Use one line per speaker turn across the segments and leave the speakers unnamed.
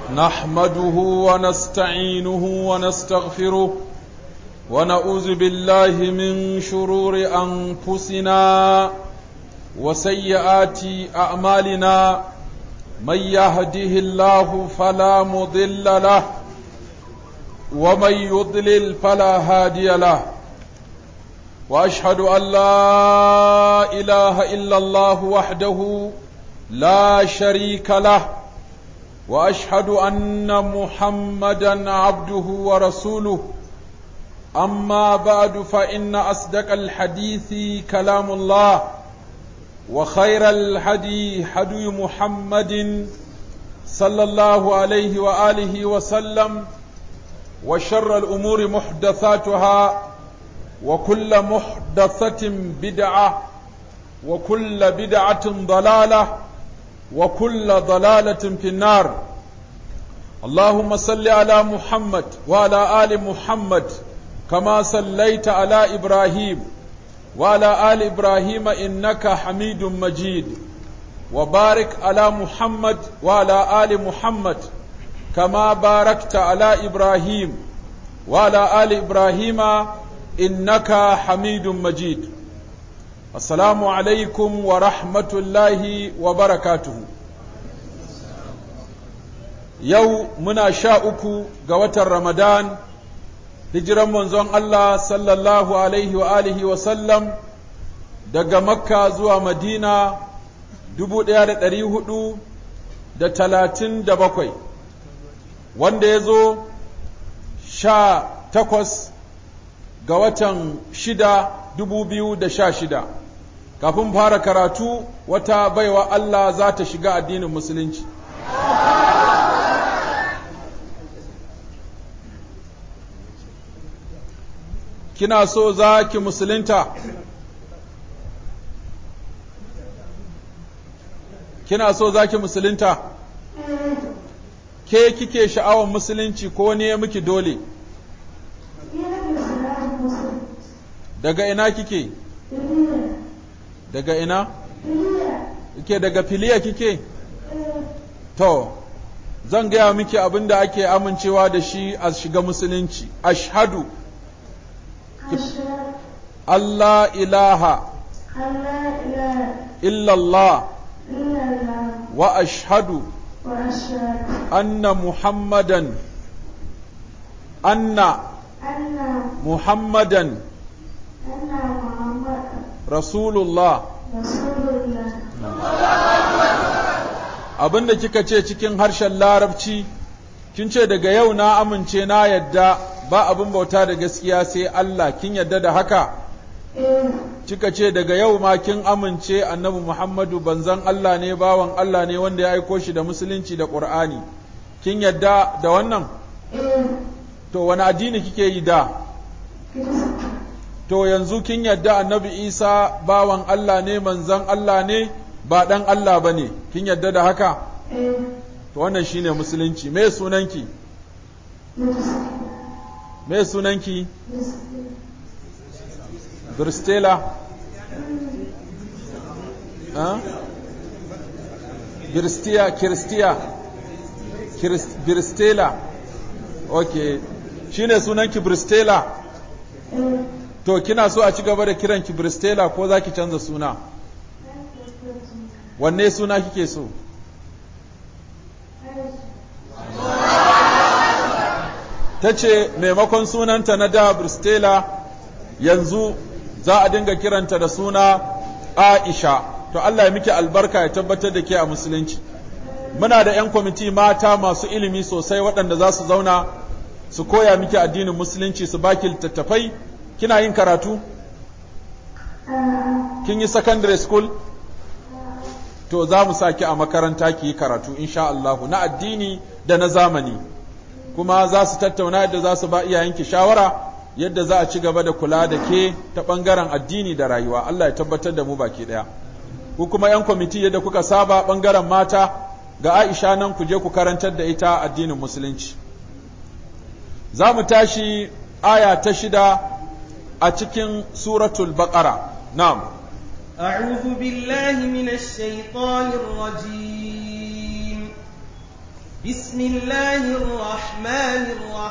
نحمده ونستعينه ونستغفره ونعوذ بالله من شرور أنفسنا وسيئات أعمالنا من يهده الله فلا مضل له ومن يضلل فلا هادي له واشهد ان لا اله الا الله وحده لا شريك له واشهد ان محمدا عبده ورسوله اما بعد فان اصدق الحديث كلام الله وخير الهدي هدي محمد صلى الله عليه واله وسلم وشر الامور محدثاتها وكل محدثة بدعة وكل بدعة ضلالة وكل ضلالة في النار اللهم صل على محمد وعلى آل محمد كما صليت على إبراهيم وعلى آل إبراهيم إنك حميد مجيد وبارك على محمد وعلى آل محمد كما باركت على إبراهيم وعلى آل إبراهيم إنك حميد مجيد السلام عليكم ورحمة الله وبركاته يو منا شاءكو قوة رمضان هجرا منزون الله صلى الله عليه وآله وسلم daga makka zuwa madina dubu ɗaya da ɗari hudu da talatin da bakwai wanda ya zo sha takwas ga watan shida dubu biyu da sha shida kafin fara karatu wata baiwa Allah za ta shiga addinin musulunci kina so za ki musulunta kina so za ki musulunta ke kike sha'awar musulunci ko ne miki dole daga ina kike daga ina kike daga filiya kike to zan gaya miki abin da ake amincewa da shi a shiga musulunci ashhadu Allah ilaha illallah wa ashhadu anna muhammadan anna muhammadan Rasulullah abinda kika ce cikin harshen larabci kin ce daga yau na amince na yadda ba abin bauta da gaskiya sai Allah kin yadda da haka kika ce daga yau ma kin amince annabi Muhammadu banzan Allah ne bawan Allah ne wanda ya aiko shi da musulunci da Qur'ani kin yadda da wannan to wani addini kike yi da to yanzu kin yadda annabi isa bawan Allah ne manzan Allah ne ba ɗan Allah ba ne kin yadda da haka to wannan shine musulunci me sunanki me sunanki Birstela Birstiya Kiristiya Birstela ok shine sunanki Birstela To, kina so a ci gaba da kiran ki Bristela ko za ki canza suna? Wanne suna kike so? Ta ce, maimakon sunanta na da Bristela yanzu za a dinga kiranta da suna Aisha. To, Allah ya miki albarka ya tabbatar da ke a musulunci. Muna da ‘yan kwamiti mata masu ilimi sosai waɗanda za su zauna su koya miki addinin musulunci su baki littattafai kina yin karatu? Kin yi secondary school? To za mu saki a makaranta ki yi karatu insha Allahu na addini da na zamani. Kuma za su tattauna yadda za su ba iyayenki shawara yadda za a ci gaba da kula da ke ta ɓangaren addini da rayuwa. Allah ya tabbatar da mu baki ɗaya. Ku kuma ‘yan kwamiti yadda kuka saba ɓangaren mata ga Aisha nan ku je ku karantar da ita addinin musulunci. Za mu tashi aya ta shida a cikin suratul baqara na'am
أعوذ بالله من الشيطان الرجيم بسم الله الرحمن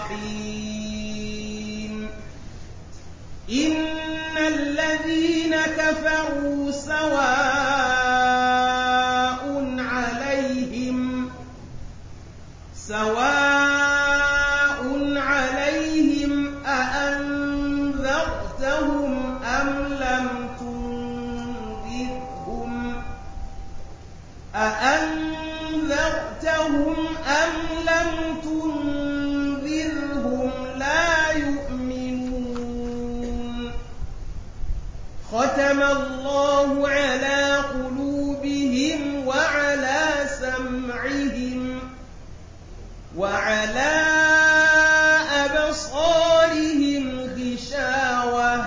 الرحيم إن الذين كفروا سواء عليهم سواء عليهم أأنذرتهم أم لم تنذرهم أأنذرتهم أم لم تنذرهم لا يؤمنون ختم الله على قلوبهم وعلى سمعهم وعلى أبصارهم غشاوة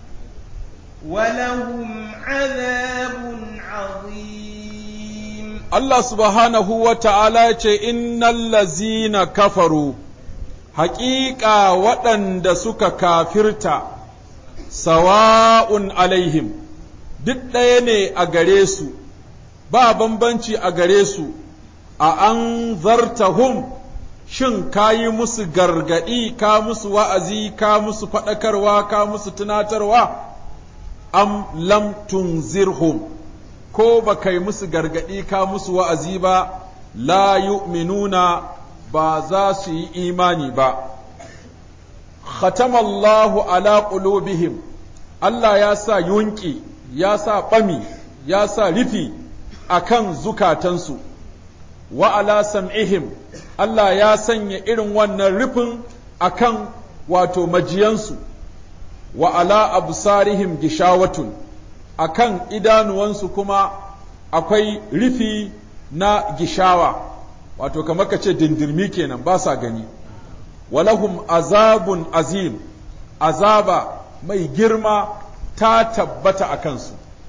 ولهم عذاب عظيم
Allah subhanahu wa ta'ala ce, Innal lazina kafaru, haƙiƙa waɗanda suka kafirta, sawa'un alaihim, duk ɗaya ne a gare su, ba bambanci a gare su, a an zartahum shin ka yi musu gargaɗi, ka musu wa'azi, ka musu faɗakarwa, ka musu tunatarwa, am lam tunzirhum. ko ba kai musu gargaɗi ka musu wa'azi ba, la yu'minuna ba za su yi imani ba. Khatamallahu ala qulubihim Allah ya sa yunƙi, ya sa ɓami, ya sa rufi a kan zukatansu, wa ala sam'ihim Allah ya sanya irin wannan rufin a kan wato majiyansu, wa ala absarihim gishawatun. a kan idanuwansu kuma akwai rufi na gishawa wato kamar ka ce dindirmi kenan ba sa gani walahum azabun azim azaba mai girma ta tabbata a kansu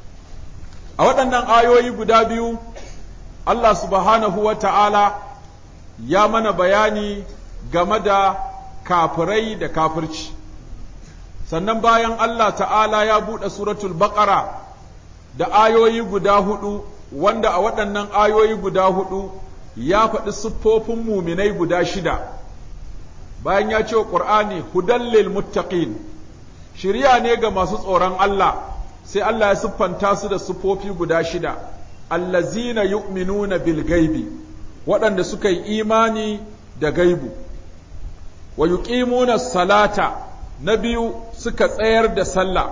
a waɗannan ayoyi guda biyu Allah subhanahu wa ta'ala ya mana bayani game da kafirai da kafirci sannan bayan Allah ta'ala ya buɗe suratul baƙara da ayoyi guda hudu wanda a waɗannan ayoyi guda hudu ya faɗi siffofin muminai guda shida bayan ya ce wa ƙur'ani hudallil muttaqin shirya ne ga masu tsoron Allah sai Allah ya siffanta su da siffofi guda shida allazina yu'minuna bil gaibi waɗanda suka yi imani da gaibu wa yuqimuna salata na biyu suka tsayar da sallah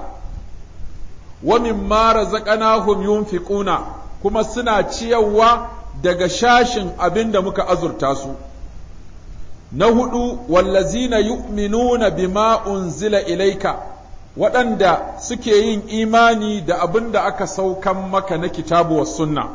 wa mimma razaqnahum yunfiquna kuma suna ciyarwa daga shashin abin da muka azurta su na hudu wallazina yu'minuna bima unzila ilaika waɗanda suke yin imani da abin da aka saukan maka na kitabu wa sunna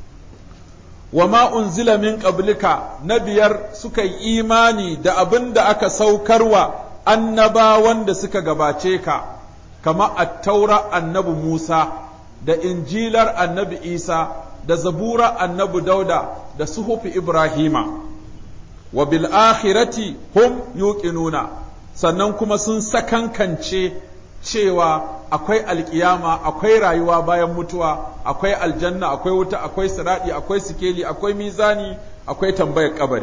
wa ma unzila min qablika na biyar suka yi imani da abin da aka saukarwa annabawan da suka gabace ka kama attaura annabi Musa da injilar annabi Isa da zabura annabi Dauda da suhufi Ibrahima wa bil akhirati hum yuqinuna sannan kuma sun sakankance cewa akwai alkiyama akwai rayuwa bayan mutuwa akwai aljanna akwai wuta akwai siradi akwai sikeli akwai mizani akwai tambayar kabari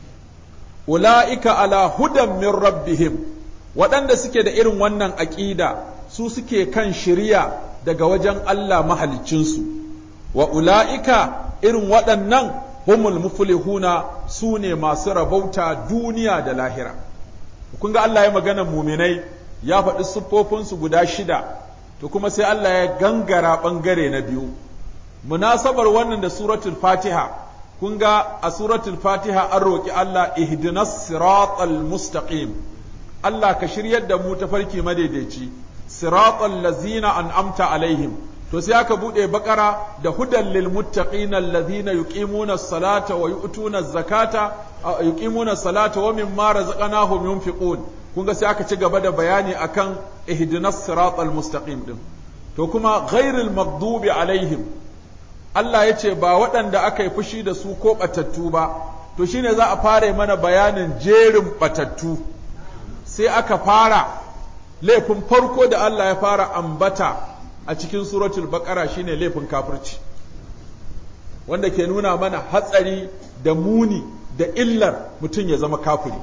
ula'ika ala hudan min rabbihim waɗanda suke da irin wannan aƙida su suke kan shirya daga wajen Allah mahaliccinsu wa ula'ika irin waɗannan humul muflihuna su ne masu rabauta duniya da lahira kun ga Allah ya magana muminai ya faɗi siffofinsu guda shida to kuma sai Allah ya gangara ɓangare na biyu munasabar wannan da suratul fatiha kun ga a suratul fatiha an roƙi Allah ihdinas siratal mustaqim Allah ka shiryar da mu ta farki madaidaici siratal lazina an'amta alaihim to sai aka bude bakara da hudan lil muttaqina allazina yuqimuna as-salata wa yu'tuna az-zakata yuqimuna as-salata wa mimma razaqnahum yunfiqun kun ga sai aka ci gaba da bayani akan ihdinas siratal mustaqim din to kuma ghairil maghdubi alaihim Allah ya ce ba waɗanda aka yi fushi da su ko ɓatattu ba to shine za a fara mana bayanin jerin ɓatattu sai aka fara laifin farko da Allah ya fara ambata a cikin suratul baqara shine laifin kafirci wanda ke nuna mana hatsari da muni da illar mutum ya zama kafiri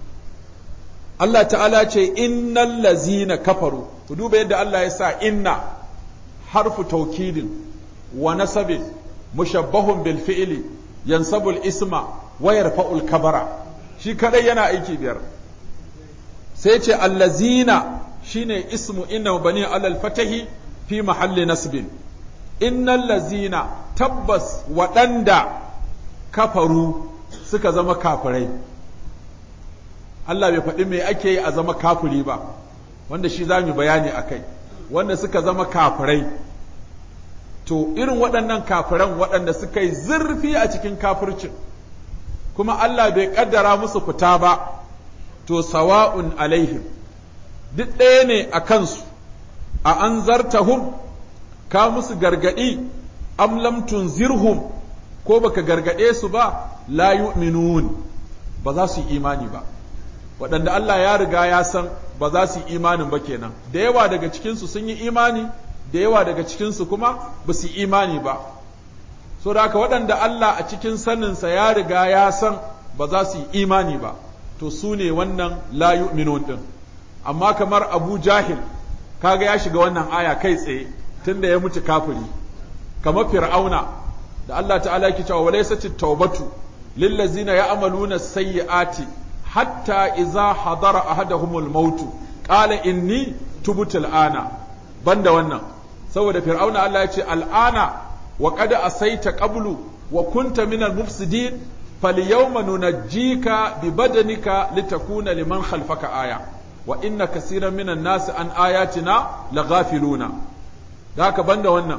Allah ta'ala ce innal lazina kafaru ku duba yadda Allah ya sa inna harfu taukidin wa nasabin mushabbahun bil fi'li yansabul isma wa yarfa'ul kabara shi kadai yana aiki biyar sai ce allazina shine ismu inna bani alal fatahi fi mahalli nasbin innal lazina tabbas waɗanda kafaru suka zama kafirai Allah bai faɗi me ake yi a zama kafiri ba wanda shi za mu bayani a kai wanda suka zama kafirai to irin waɗannan kafiran waɗanda suka yi zurfi a cikin kafircin kuma Allah bai ƙaddara musu fita ba to sawa'un alaihim duk ɗaya ne a kansu a an zartahum ka musu gargaɗi am lam tunzirhum ko baka gargaɗe su ba la yu'minun ba za su yi imani ba waɗanda Allah ya riga ya san ba za su yi imanin ba kenan da yawa daga cikinsu sun yi imani da yawa daga cikinsu kuma ba su yi imani ba so da haka waɗanda Allah a cikin saninsa ya riga ya san ba za su yi imani ba to su ne wannan la yu'minun din amma kamar Abu Jahil kaga ya shiga wannan aya kai tsaye tunda ya mutu kafiri kamar Fir'auna da Allah ta'ala yake cewa walaysat at-taubatu lillazina ya'maluna sayyi'ati hatta idza hadara ahaduhumul maut qala inni tubtu al'ana banda wannan saboda fir'auna Allah ya ce al'ana wa qad asaita qablu wa kunta minal mufsidin falyawma nunajjika bi badanika litakuna liman khalfaka aya wa inna kaseeran minan nasi an ayatina laghafiluna da haka banda wannan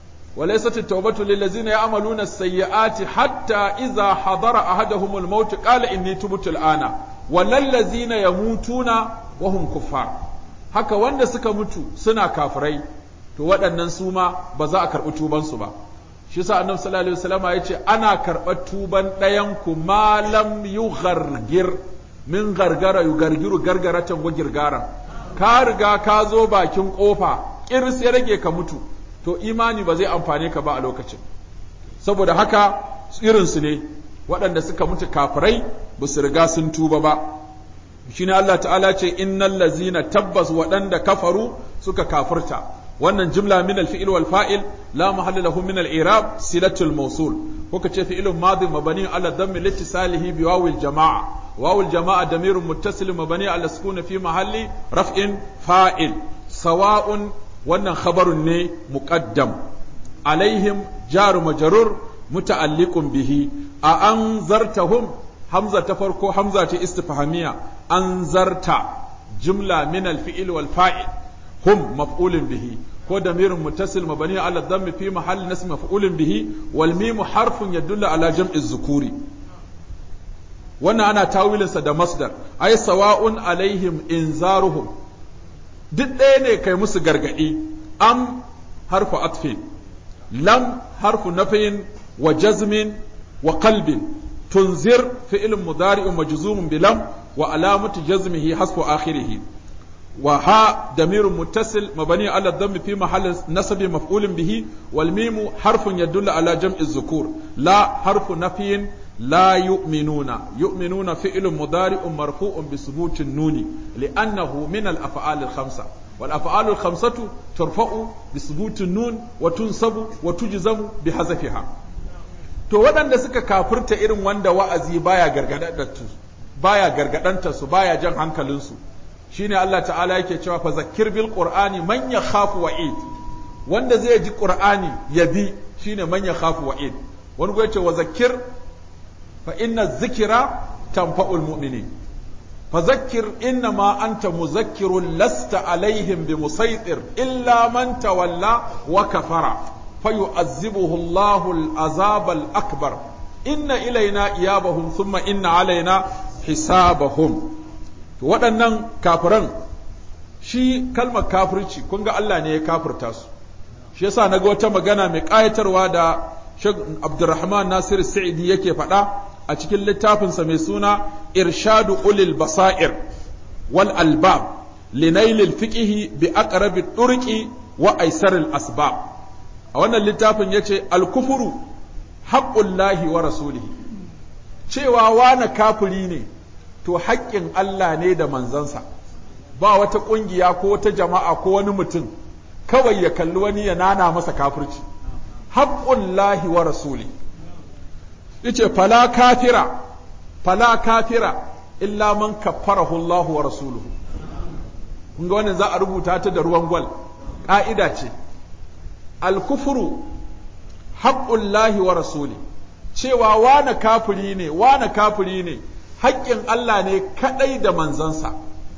وليست التوبة للذين يعملون السيئات حتى إذا حضر أحدهم الموت قال إني تبت الآن ولا الذين يموتون وهم كفار haka wanda suka mutu suna kafirai to waɗannan su ma ba za a karɓi tubansu ba shi sa annabi sallallahu alaihi wasallam ya ce ana karɓar tuban ɗayan ku malam yughargir min gargara yugargiru gargaratan wa girgaran ka riga ka zo bakin kofa kirs ya rage ka mutu to imani ba zai amfane ka ba a lokacin saboda haka irinsu ne waɗanda suka mutu kafirai ba su riga sun tuba ba shine Allah ta'ala ce innal lazina tabbas waɗanda kafaru suka kafirta wannan jumla min al-fi'l wal fa'il la mahalla lahu min al-i'rab silatul mawsul kuka ce fi'lun madi mabani ala dhammi litisalihi bi wawil jama'a wawil jama'a damirun muttasil mabani ala sukun fi mahalli raf'in fa'il sawa'un wannan khabarun ne muqaddam alaihim jaru majrur muta'alliqun bihi a anzartahum hamza ta farko hamza ta istifhamiya anzarta jumla min al-fi'l wal fa'il hum maf'ulun bihi ko damirun muttasil mabani ala dhammi fi mahalli nasb maf'ulun bihi wal mim harfun yadullu ala jam'i zukuri wannan ana tawilinsa da masdar ay sawa'un alaihim inzaruhum duk ɗaya ne kai musu gargaɗi am harfu atfin lam harfu nafiyin wa jazmin wa qalbin tunzir fi'lun mudari'un majzumun bi lam wa alamatu jazmihi hasfu akhirih wa ha damirun muttasil mabani ala dhammi fi mahall nasbi maf'ulin bihi wal mimu harfun yadullu ala jam'i dhukur la harfu nafiyin لا يؤمنون يؤمنون فعل مضارع مرفوع بثبوت النون لأنه من الأفعال الخمسة والأفعال الخمسة ترفع بثبوت النون وتنصب وتجزم بحذفها to waɗanda suka kafirta irin wanda wa'azi baya gargadantar baya gargadanta su baya jan hankalinsu shine Allah ta'ala yake cewa fa zakkir bil qur'ani man yakhafu wa'id wanda zai ji qur'ani ya bi shine man yakhafu wa'id wani gwaye ce wa zakkir فإن الذكرى تنفع المؤمنين فذكر إنما أنت مذكر لست عليهم بمسيطر إلا من تولى وكفر فيعذبه الله العذاب الأكبر إن إلينا إيابهم ثم إن علينا حسابهم waɗannan kafiran shi kalmar kafirci kun ga Allah ne ya kafirta su shi yasa naga wata magana mai ƙayatarwa da Sheikh Abdulrahman Nasir Sa'idi yake faɗa a cikin littafinsa mai suna Irshadu Ulil Basair wal Albab linailil fiqihi bi aqrabi turqi wa aisaril asbab a wannan littafin yace al-kufru haqqullahi wa rasulihi cewa wane kafiri ne to haƙƙin Allah ne da manzansa ba wata ƙungiya ko wata jama'a ko wani mutum kawai ya kalli wani ya nana masa kafirci haƙƙun lahi wa rasuli yace fala kafira fala kafira illa man kaffarahu Allah wa rasuluhu kun ga wannan za a rubuta ta da ruwan gwal ƙa'ida ce al-kufru haƙƙun lahi wa rasuli cewa wane kafiri ne wane kafiri ne haƙƙin Allah ne kaɗai da manzansa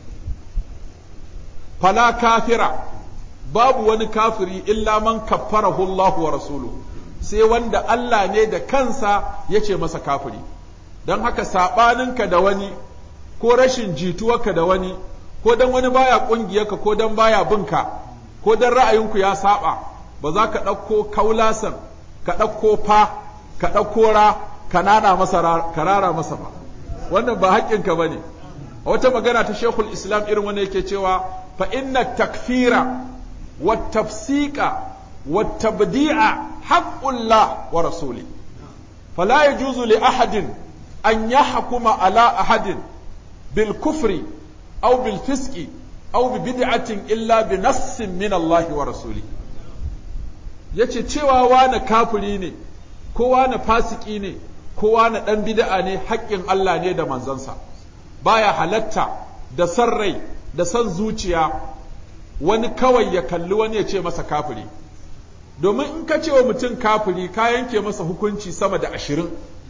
fala kafira babu wani kafiri illa man kaffarahu Allah wa rasuluhu sai wanda Allah ne da kansa ya ce masa kafiri don haka saɓaninka da wani ko rashin jituwarka da wani ko don wani baya ƙungiyarka ko don baya binka ko don ra'ayinku ya saɓa ba za ka ɗauko kaulasan ka ɗauko fa ka ɗauko ra ka nana masa ka rara masa ba wannan ba haƙƙinka ba ne a wata magana ta shekul islam irin wanda yake cewa fa inna takfira wa tafsiqa wa tabdi'a haqqullah wa rasuli fala yajuzu li ahadin an yahkuma ala ahadin bil kufri aw bil fisqi aw bi bid'atin illa bi nassin min Allah wa rasuli yace cewa wani kafiri ne kowa na fasiki ne kowa na ɗan bid'a ne haƙƙin Allah ne da manzansa baya halatta da san rai da san zuciya wani kawai ya kalli wani ya ce masa kafiri domin in ka ce wa mutum kafiri ka yanke masa hukunci sama da ashirin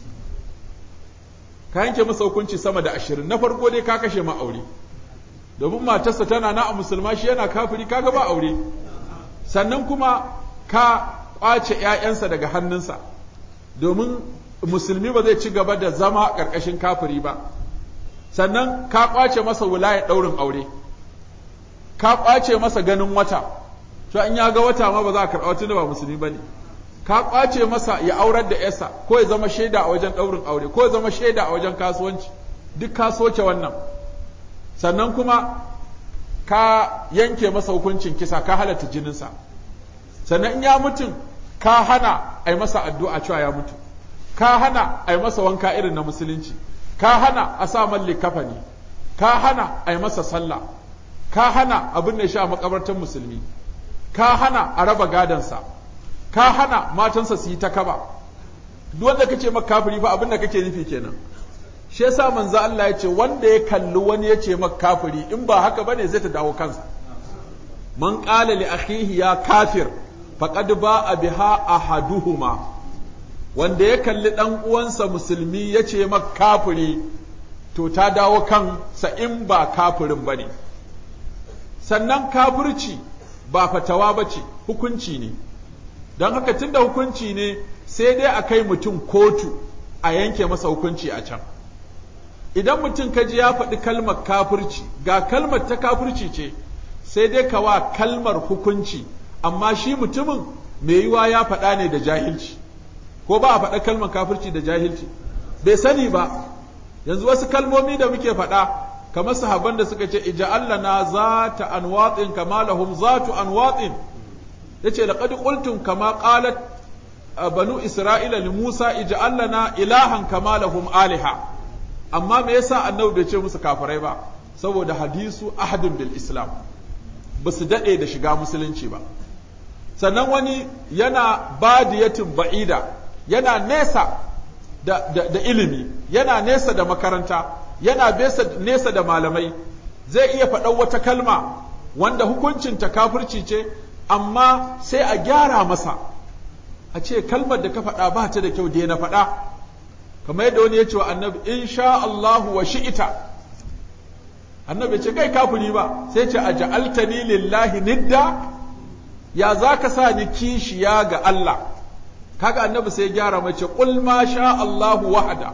ka yanke masa hukunci sama da ashirin na farko dai ka kashe ma aure domin matarsa tana na a musulma shi yana kafiri kaga ba aure sannan kuma ka ƙwace ‘ya'yansa daga hannunsa domin musulmi ba zai ci gaba da zama ƙarƙashin kafiri ba sannan ka ƙwace masa wilayar ɗaurin aure ka ƙwace masa ganin wata to in ya ga wata ma ba za a karɓa tunda ba musulmi ba ne ka ƙwace masa ya aurar da yasa ko ya zama shaida a wajen ɗaurin aure ko ya zama shaida a wajen kasuwanci duk ka soke wannan sannan kuma ka yanke masa hukuncin kisa ka halatta jininsa sannan in ya mutum ka hana a yi masa addu'a cewa ya mutu ka hana a yi masa wanka irin na musulunci ka hana a sa malli kafani ka hana a yi masa sallah ka hana abin da sha makabartar musulmi ka hana a raba gadansa ka hana matansa su yi ta kaba duk wanda kace maka kafiri fa abin da kake nufi kenan shi yasa manzo Allah ya ce wanda ya kalli wani ya ce maka kafiri in ba haka bane zai ta dawo kansa man qala li akhihi ya kafir faqad ba'a biha ahaduhuma wanda ya kalli ɗan uwansa musulmi ya ce maka kafiri to ta dawo kansa in ba kafirin ba ne sannan kafirci ba fatawa ba ce hukunci ne don haka tunda hukunci ne sai dai a kai mutum kotu a yanke masa hukunci a can idan mutum kaji ya faɗi kalmar kafirci ga kalmar ta kafirci ce sai dai ka wa kalmar hukunci amma shi mutumin mai yiwa ya faɗa ne da jahilci ko ba a faɗa kalmar kafirci da jahilci bai sani ba yanzu wasu kalmomi da muke faɗa kamar sahabban da suka ce ija'allana zata anwatin kama lahum zatu anwatin yace laqad qultum kama qalat banu isra'ila li musa ija'allana ilahan kama lahum aliha amma me yasa annabi bai ce musu kafirai ba saboda hadisu ahadun bil islam ba su daɗe da shiga musulunci ba sannan wani yana badiyatin ba'ida yana nesa da, da, da ilimi yana nesa da makaranta yana besa, nesa da malamai zai iya faɗan wata kalma wanda hukuncinta kafirci ce amma sai a gyara masa a ce kalmar da ka faɗa ba ta da kyau da na faɗa kamar yadda wani ya ce wa annabi in sha Allahu wa shi'ita annabi ce kai kafiri ba sai ce a ja'altani lillahi nidda ya za ka sa ni kishiya ga Allah kaga annabi sai gyara mace qul ma sha Allahu wahada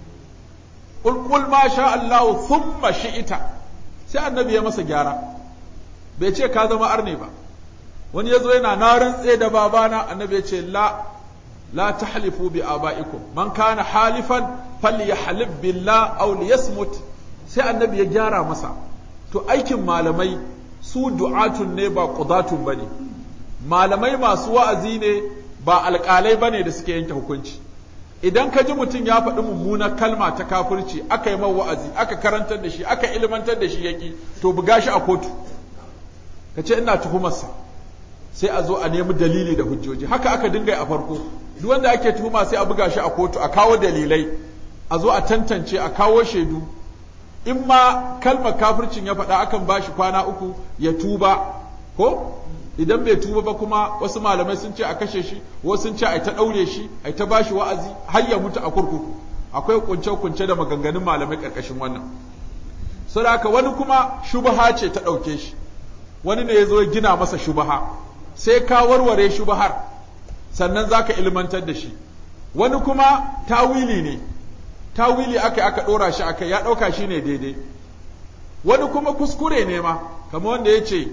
qul qul ma sha Allahu thumma shi'ita sai annabi ya masa gyara bai ce ka zama arne ba wani yazo yana na rantse da babana annabi ya ce la la tahlifu bi abaikum man kana halifan falyahlib billah aw liyasmut sai annabi ya gyara masa to aikin malamai su du'atun ne ba qudatun bane malamai masu wa'azi ne ba alƙalai bane da suke yanke hukunci idan ka ji mutum ya faɗi mummunar kalma ta kafirci aka yi wa'azi aka karantar da shi aka ilmantar da shi yaƙi to buga shi a kotu ka ce ina tuhumarsa sai a zo a nemi dalili da hujjoji haka aka dinga yi a farko duk wanda ake tuhuma sai a buga shi a kotu a kawo dalilai a zo a tantance a kawo shaidu in ma kalmar kafircin ya faɗa akan ba shi kwana uku ya tuba ko idan bai tuba ba kuma wasu malamai sun ce a kashe shi wasu sun ce a ta ɗaure shi a ta ba shi wa'azi har ya mutu a kurkuku akwai kunce-kunce da maganganun malamai ƙarƙashin wannan saboda wani kuma shubaha ce ta ɗauke shi wani ne ya zo ya gina masa shubaha sai ka warware shubahar sannan za ka ilmantar da shi wani kuma tawili ne tawili aka aka ɗora shi aka ya ɗauka shi ne daidai wani kuma kuskure ne ma kamar wanda ya ce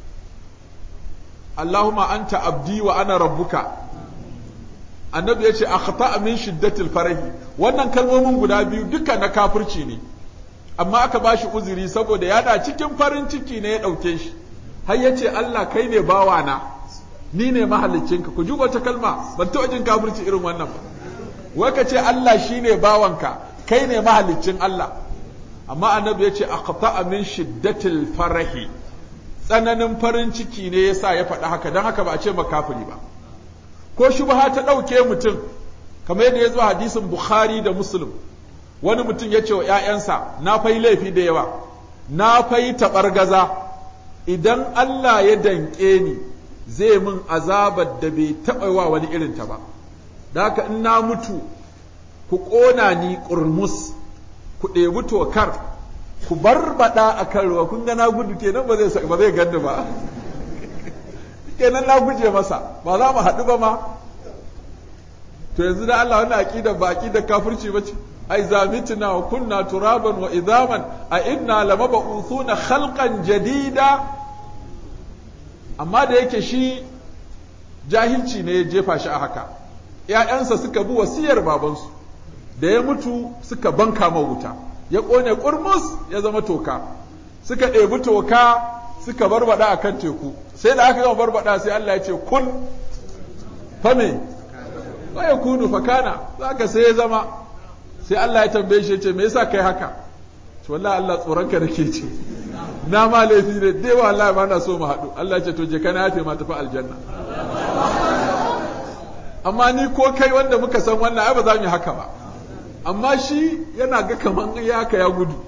Allahumma anta abdi wa ana rabbuka annabi ya ce akhta min shiddatil farahi wannan kalmomin guda biyu duka na kafirci ne amma aka bashi uzuri saboda ya cikin farin ciki ne ya ɗauke shi har ya ce Allah kai ne bawana ni ne mahaliccinka ku ji wata kalma ban taɓa jin kafirci irin wannan ba wai ka ce Allah shi ne bawanka kai ne mahaliccin Allah amma annabi ya ce aqta min shiddatil farahi tsananin farin ciki ne yasa ya faɗi haka don haka ba a ce makafiri ba ko shubha ta ɗauke mutum kamar yadda ya zo hadisin Bukhari da Muslim wani mutum ya ce wa ‘ya'yansa na fai laifi da yawa na fai taɓargaza idan Allah ya danƙe ni zai min azabar da bai taɓa wa wani irinta ba da haka in na mutu ku ƙona ni ƙurmus ku ɗebi tokar ku barbaɗa a kan ruwa kun ga na gudu kenan ba zai ba zai ganni ba kenan na guje masa ba za mu haɗu ba ma to yanzu da Allah wannan aqida ba aqida kafirci bace ai zamitna wa kunna turaban wa idaman a inna lamab'uthuna khalqan jadida amma da yake shi jahilci ne ya jefa shi a haka ‘ya'yansa suka bi wasiyar babansu da ya mutu suka banka ma wuta ya ƙone ƙurmus ya zama toka suka ɗebi toka suka barbada a kan teku sai da aka gama barbada sai Allah ya ce kun fame ya kunu fakana za ka sai ya zama sai Allah ya tambaye shi ya ce me yasa kai haka to wallahi Allah tsoronka nake ce na ma laifi ne dai wallahi ba na so mu haɗu Allah ya ce to je kana yafe ma tafi aljanna amma ni ko kai wanda muka san wannan ai ba za mu yi haka ba amma shi yana ga kaman ya haka ya gudu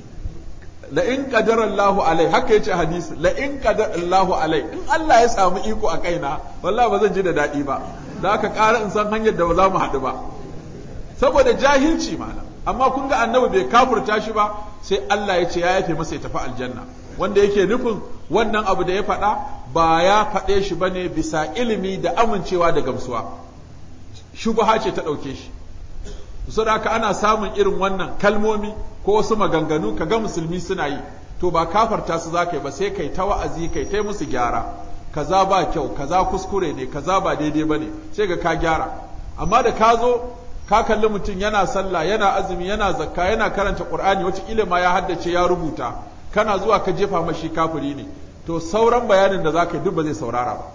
la in qadara Allahu alai haka yace hadisi la in qadara Allahu alai in Allah ya samu iko a kaina wallahi ba zan ji da dadi ba da haka ƙara in san hanyar da ba za mu haɗu ba saboda jahilci malam amma kun ga annabi bai kafurta shi ba sai Allah ya ce ya yafe masa ya tafi aljanna wanda yake nufin wannan abu da ya faɗa ba ya faɗe shi bane bisa ilimi da amincewa da gamsuwa shubha ce ta ɗauke shi saboda haka ana samun irin wannan kalmomi ko wasu maganganu ka ga musulmi suna yi to ba kafarta su za ka yi ba sai kai ta wa'azi kai ta musu gyara kaza ba kyau kaza kuskure ne kaza ba daidai ba ne sai ga ka gyara amma da ka zo ka kalli mutum yana sallah yana azumi yana zakka yana karanta qur'ani wata ma ya haddace ya rubuta kana zuwa ka jefa mashi kafiri ne to sauran bayanin da za ka yi duk ba zai saurara ba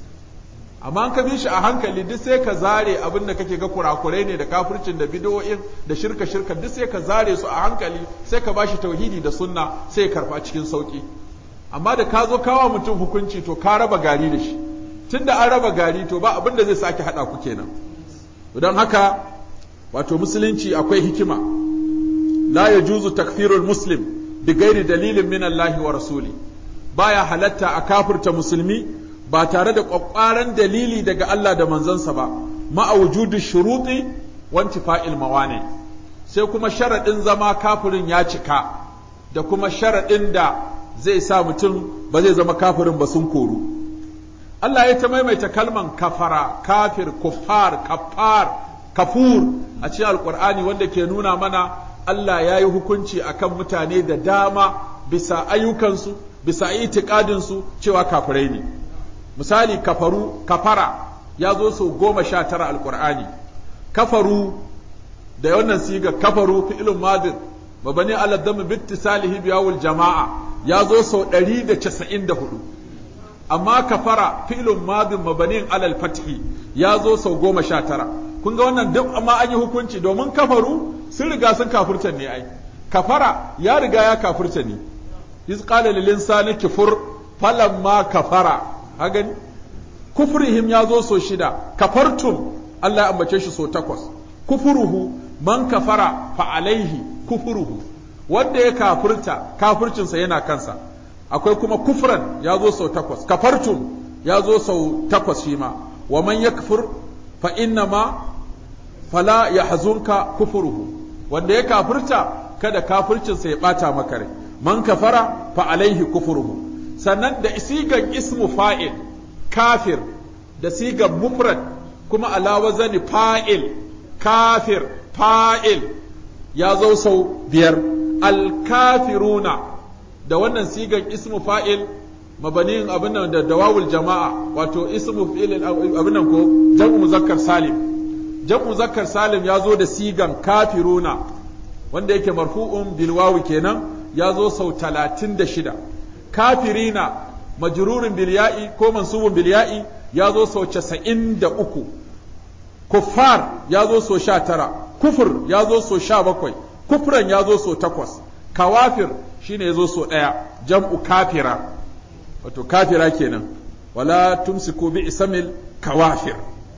amma an ka bi shi a hankali duk sai ka zare abin da kake ga kurakurai ne da kafircin da bidoyin da shirka shirka duk sai ka zare su a hankali sai ka bashi tauhidi da sunna sai ya karfa cikin sauki amma da ka zo kawa mutum hukunci to ka raba gari da shi tunda an raba gari to ba abin da zai sake hada ku kenan don haka wato musulunci akwai hikima la yajuzu takfirul muslim bi ghairi dalilin min Allah wa rasuli baya halatta a kafirta musulmi ba tare da ƙwaƙwaran dalili daga Allah da manzansa ba ma'a wujudu shuruɗi wanti fa'il mawane sai kuma sharaɗin zama kafirin ya cika da kuma sharaɗin da zai sa mutum ba zai zama kafirin ba sun koru Allah ya ta maimaita kalman kafara kafir kuffar kafar kafur a cikin alƙur'ani wanda ke nuna mana Allah ya yi hukunci akan mutane da dama bisa ayyukansu bisa itikadinsu cewa kafirai ne misali kafaru kafara ya zo sau goma sha tara alkur'ani kafaru da wannan siga kafaru fi'ilun madin mabani ala dami bittisalihi biyawul jama'a ya zo sau ɗari da casa'in da hudu amma kafara fi'ilun madin mabanin alal fathi ya zo sau goma sha tara kun ga wannan duk amma an yi hukunci domin kafaru sun riga sun kafurta ne ai kafara ya riga ya kafurta ne iz qala lil insani kufur falamma kafara ha gani kufrihim ya zo so shida kafartum Allah ya ambace shi so takwas kufuruhu man kafara fa alaihi kufuruhu wanda ya kafurta kafircinsa yana kansa akwai kuma kufran ya zo sau takwas kafartum ya zo sau takwas shi ma wa man yakfur fa inna ma fala yahzunka kufuruhu wanda ya kafirta kada kafircinsa ya bata maka rai man kafara fa alaihi kufuruhu sannan da sigan ismu fa'il kafir da sigan mufrad kuma ala wazani fa'il kafir fa'il ya zo sau biyar alkafiruna da wannan sigan ismu fa'il mabaniyin abin nan da dawawul jama'a wato ismu fi'il abin nan ko jam'u muzakkar salim jam'u muzakkar salim ya zo da sigan kafiruna wanda yake marfu'un bil wawi kenan ya zo sau talatin da shida kafirina majrurin bil ya'i ko mansubun bil ya'i ya zo sau casa'in da uku kuffar ya zo sau sha tara kufur ya zo sau sha bakwai kufran ya zo sau takwas kawafir shine ya zo sau ɗaya jam'u kafira wato kafira kenan wala tumsiku bi isamil kawafir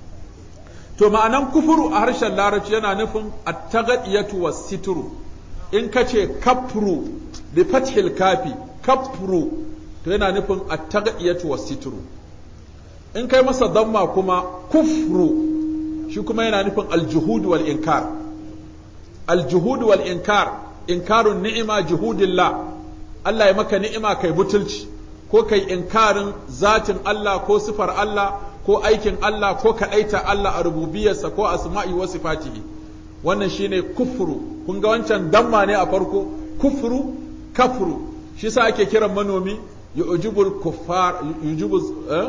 to ma'anan kufuru a harshen larabci yana nufin at-taghdiyatu was-sitru in kace kafru bi fathil kafi kafru to yana nufin at-taghdiyatu was-sitru in kai masa damma kuma kufru shi kuma yana nufin al-juhud wal inkar al-juhud wal inkar inkarun ni'ima juhudillah Allah ya maka ni'ima kai butulci ko kai inkarin zatin Allah ko sifar Allah ko aikin Allah ko kaɗaita Allah a rububiyarsa ko asma'i wa sifatihi wannan shine kufru kun ga wancan damma ne a farko kufru kafru shi sa ake kiran manomi yujibul kuffar yujibul eh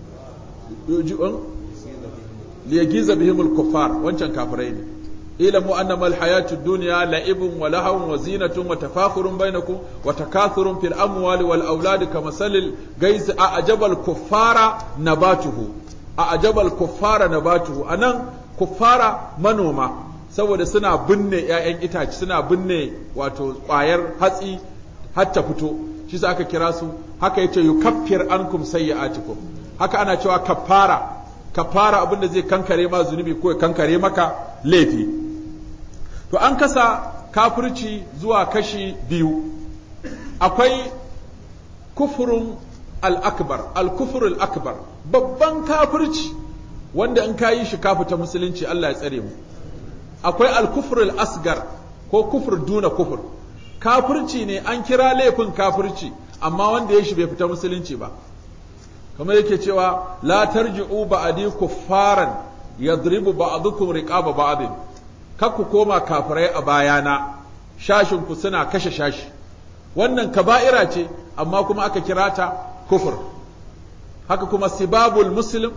liyagiza bihimul kuffar wancan kafirai ne اعلموا انما الحياه الدنيا لعب ولهو وزينه وتفاخر بينكم وتكاثر في الاموال والاولاد كمثل الغيث اعجب الكفار نباته اعجب الكفار نباته anan kuffara manoma saboda suna binne ‘ya'yan itace suna binne wato ƙwayar hatsi har ta fito shi sa aka kira su haka yace yukaffir ankum sayyi'atikum haka ana cewa kaffara kaffara abinda zai kankare ma zunubi ko ya kankare maka laifi to an kasa kafirci zuwa kashi biyu akwai kufurun al'akbar al-kufur akbar babban kafirci wanda in ka yi shi ka fita musulunci Allah ya tsare mu akwai al-kufur asgar ko kufur duna kufur kafirci ne an kira laifin kafirci amma wanda ya shi bai fita musulunci ba kamar yake cewa la tarji'u ba'di kuffaran yadribu ba'dukum riqaba ba'din kar ku koma kafirai a bayana shashin ku suna kashe shashi wannan kaba'ira ce amma kuma aka kira ta kufur haka kuma sibabul muslim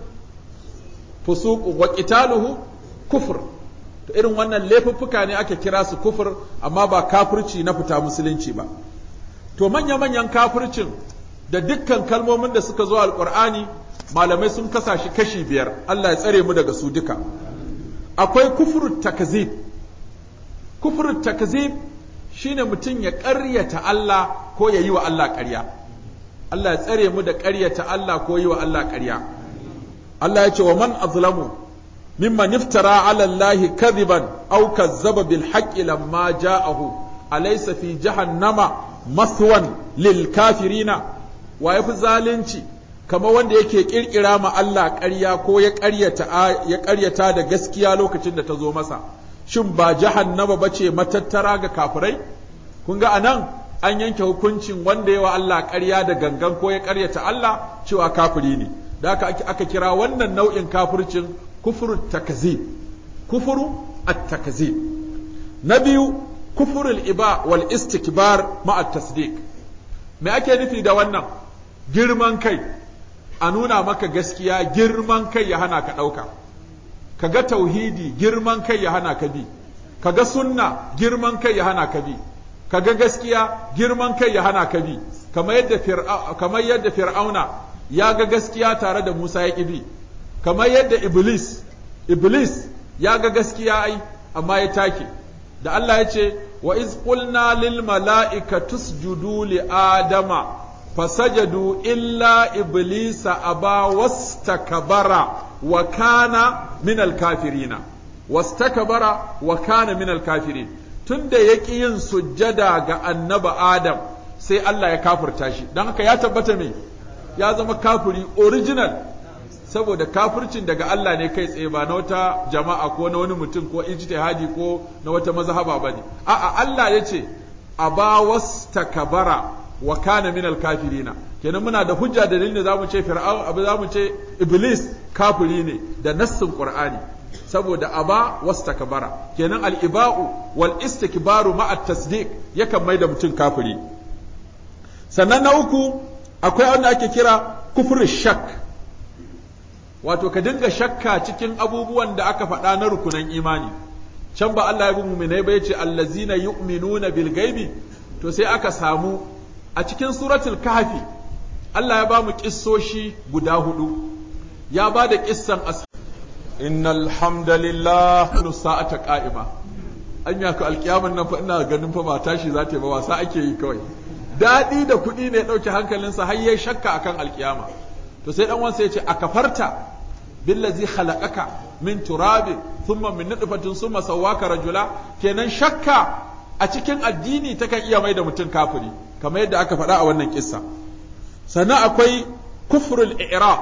fusuq wa qitaluhu kufur to irin wannan laifuffuka ne aka kira su kufur amma ba kafirci na fita musulunci ba to manya manyan kafircin da dukkan kalmomin da suka zo alqur'ani malamai sun kasa shi kashi biyar Allah ya tsare mu daga su duka akwai kufurut takzib kufurut takzib shine mutum ya ƙaryata Allah ko ya yi wa Allah ƙarya Allah ya tsare mu da ƙaryata Allah ko yi wa Allah ƙarya Allah ya ce wa man azlamu mimman iftara ala Allah kadhiban aw kazzaba bil haqqi lamma ja'ahu alaysa fi jahannama maswan lil kafirina wa yafi zalunci kama wanda yake kirkira ma Allah ƙarya ko ya ƙaryata ya ƙaryata da gaskiya lokacin da ta zo masa shin ba jahannama bace matattara ga kafirai kun ga anan an yanke hukuncin wanda yawa Allah ƙarya da gangan ko ya ƙaryata Allah cewa kafiri ne da aka aka kira wannan nau'in kafircin kufuru takzib kufuru at-takzib na biyu kufurul iba wal istikbar ma'a tasdiq me ake nufi da wannan girman kai a nuna maka gaskiya girman kai ya hana ka ɗauka ka ga tauhidi girman kai ya hana ka bi ka ga sunna girman kai ya hana ka bi ka ga gaskiya girman kai ya hana ka bi kamar yadda kamar yadda fir'auna ya ga gaskiya tare da Musa ya ƙi bi kamar yadda iblis iblis ya ga gaskiya ai amma ya take da Allah ya ce wa iz qulna lil mala'ikati isjudu li adama fasajadu illa iblisa aba wastakbara wa kana min al kafirina wastakbara wa kana min al kafirin tunda yaki yin sujjada ga annaba adam sai Allah ya kafirta shi dan haka ya tabbata me ya zama kafiri original saboda kafircin daga Allah ne kai tsaye ba na wata jama'a ko na wani mutum ko ijtihadi ko na wata mazhaba bane a'a Allah yace aba wastakbara wa kana min al-kafirina kenan muna da hujja da dalilin da zamu ce fir'aun abu zamu ce iblis kafiri ne da nassin qur'ani saboda aba wastakbara kenan al-iba'u wal istikbaru ma'a tasdiq yakan mai da mutum kafiri sannan na uku akwai wanda ake kira kufur shak wato ka dinga shakka cikin abubuwan da aka faɗa na rukunan imani can ba Allah ya bi mu'minai ba yace allazina yu'minuna bil gaibi to sai aka samu a cikin suratul kahfi Allah ya ba mu kissoshi guda hudu ya ba da kissan as innal hamdalillah sa'ata qa'ima anya ka alkiyaman nan fa ina ganin fa ba tashi za ta yi ba wasa ake yi kawai daɗi da kuɗi ne ɗauke hankalinsa har yayi shakka akan alkiyama to sai dan wansa yace a kafarta billazi khalaqaka min turabin thumma min nutfatin thumma sawwaka rajula kenan shakka a cikin addini takan iya mai da mutum kafiri kamar yadda aka faɗa a wannan kissa sannan akwai kufrul i'rab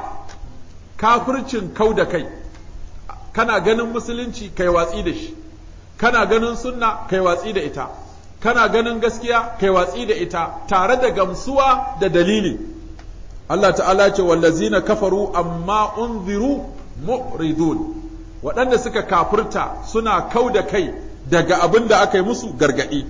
kafircin kau da kai kana ganin musulunci kai watsi da shi kana ganin sunna kai watsi da ita kana ganin gaskiya kai watsi da ita tare da gamsuwa da dalili Allah ta'ala ce wallazina kafaru amma unziru mu'ridun waɗanda suka kafirta suna kau da kai daga abin da aka yi musu gargaɗi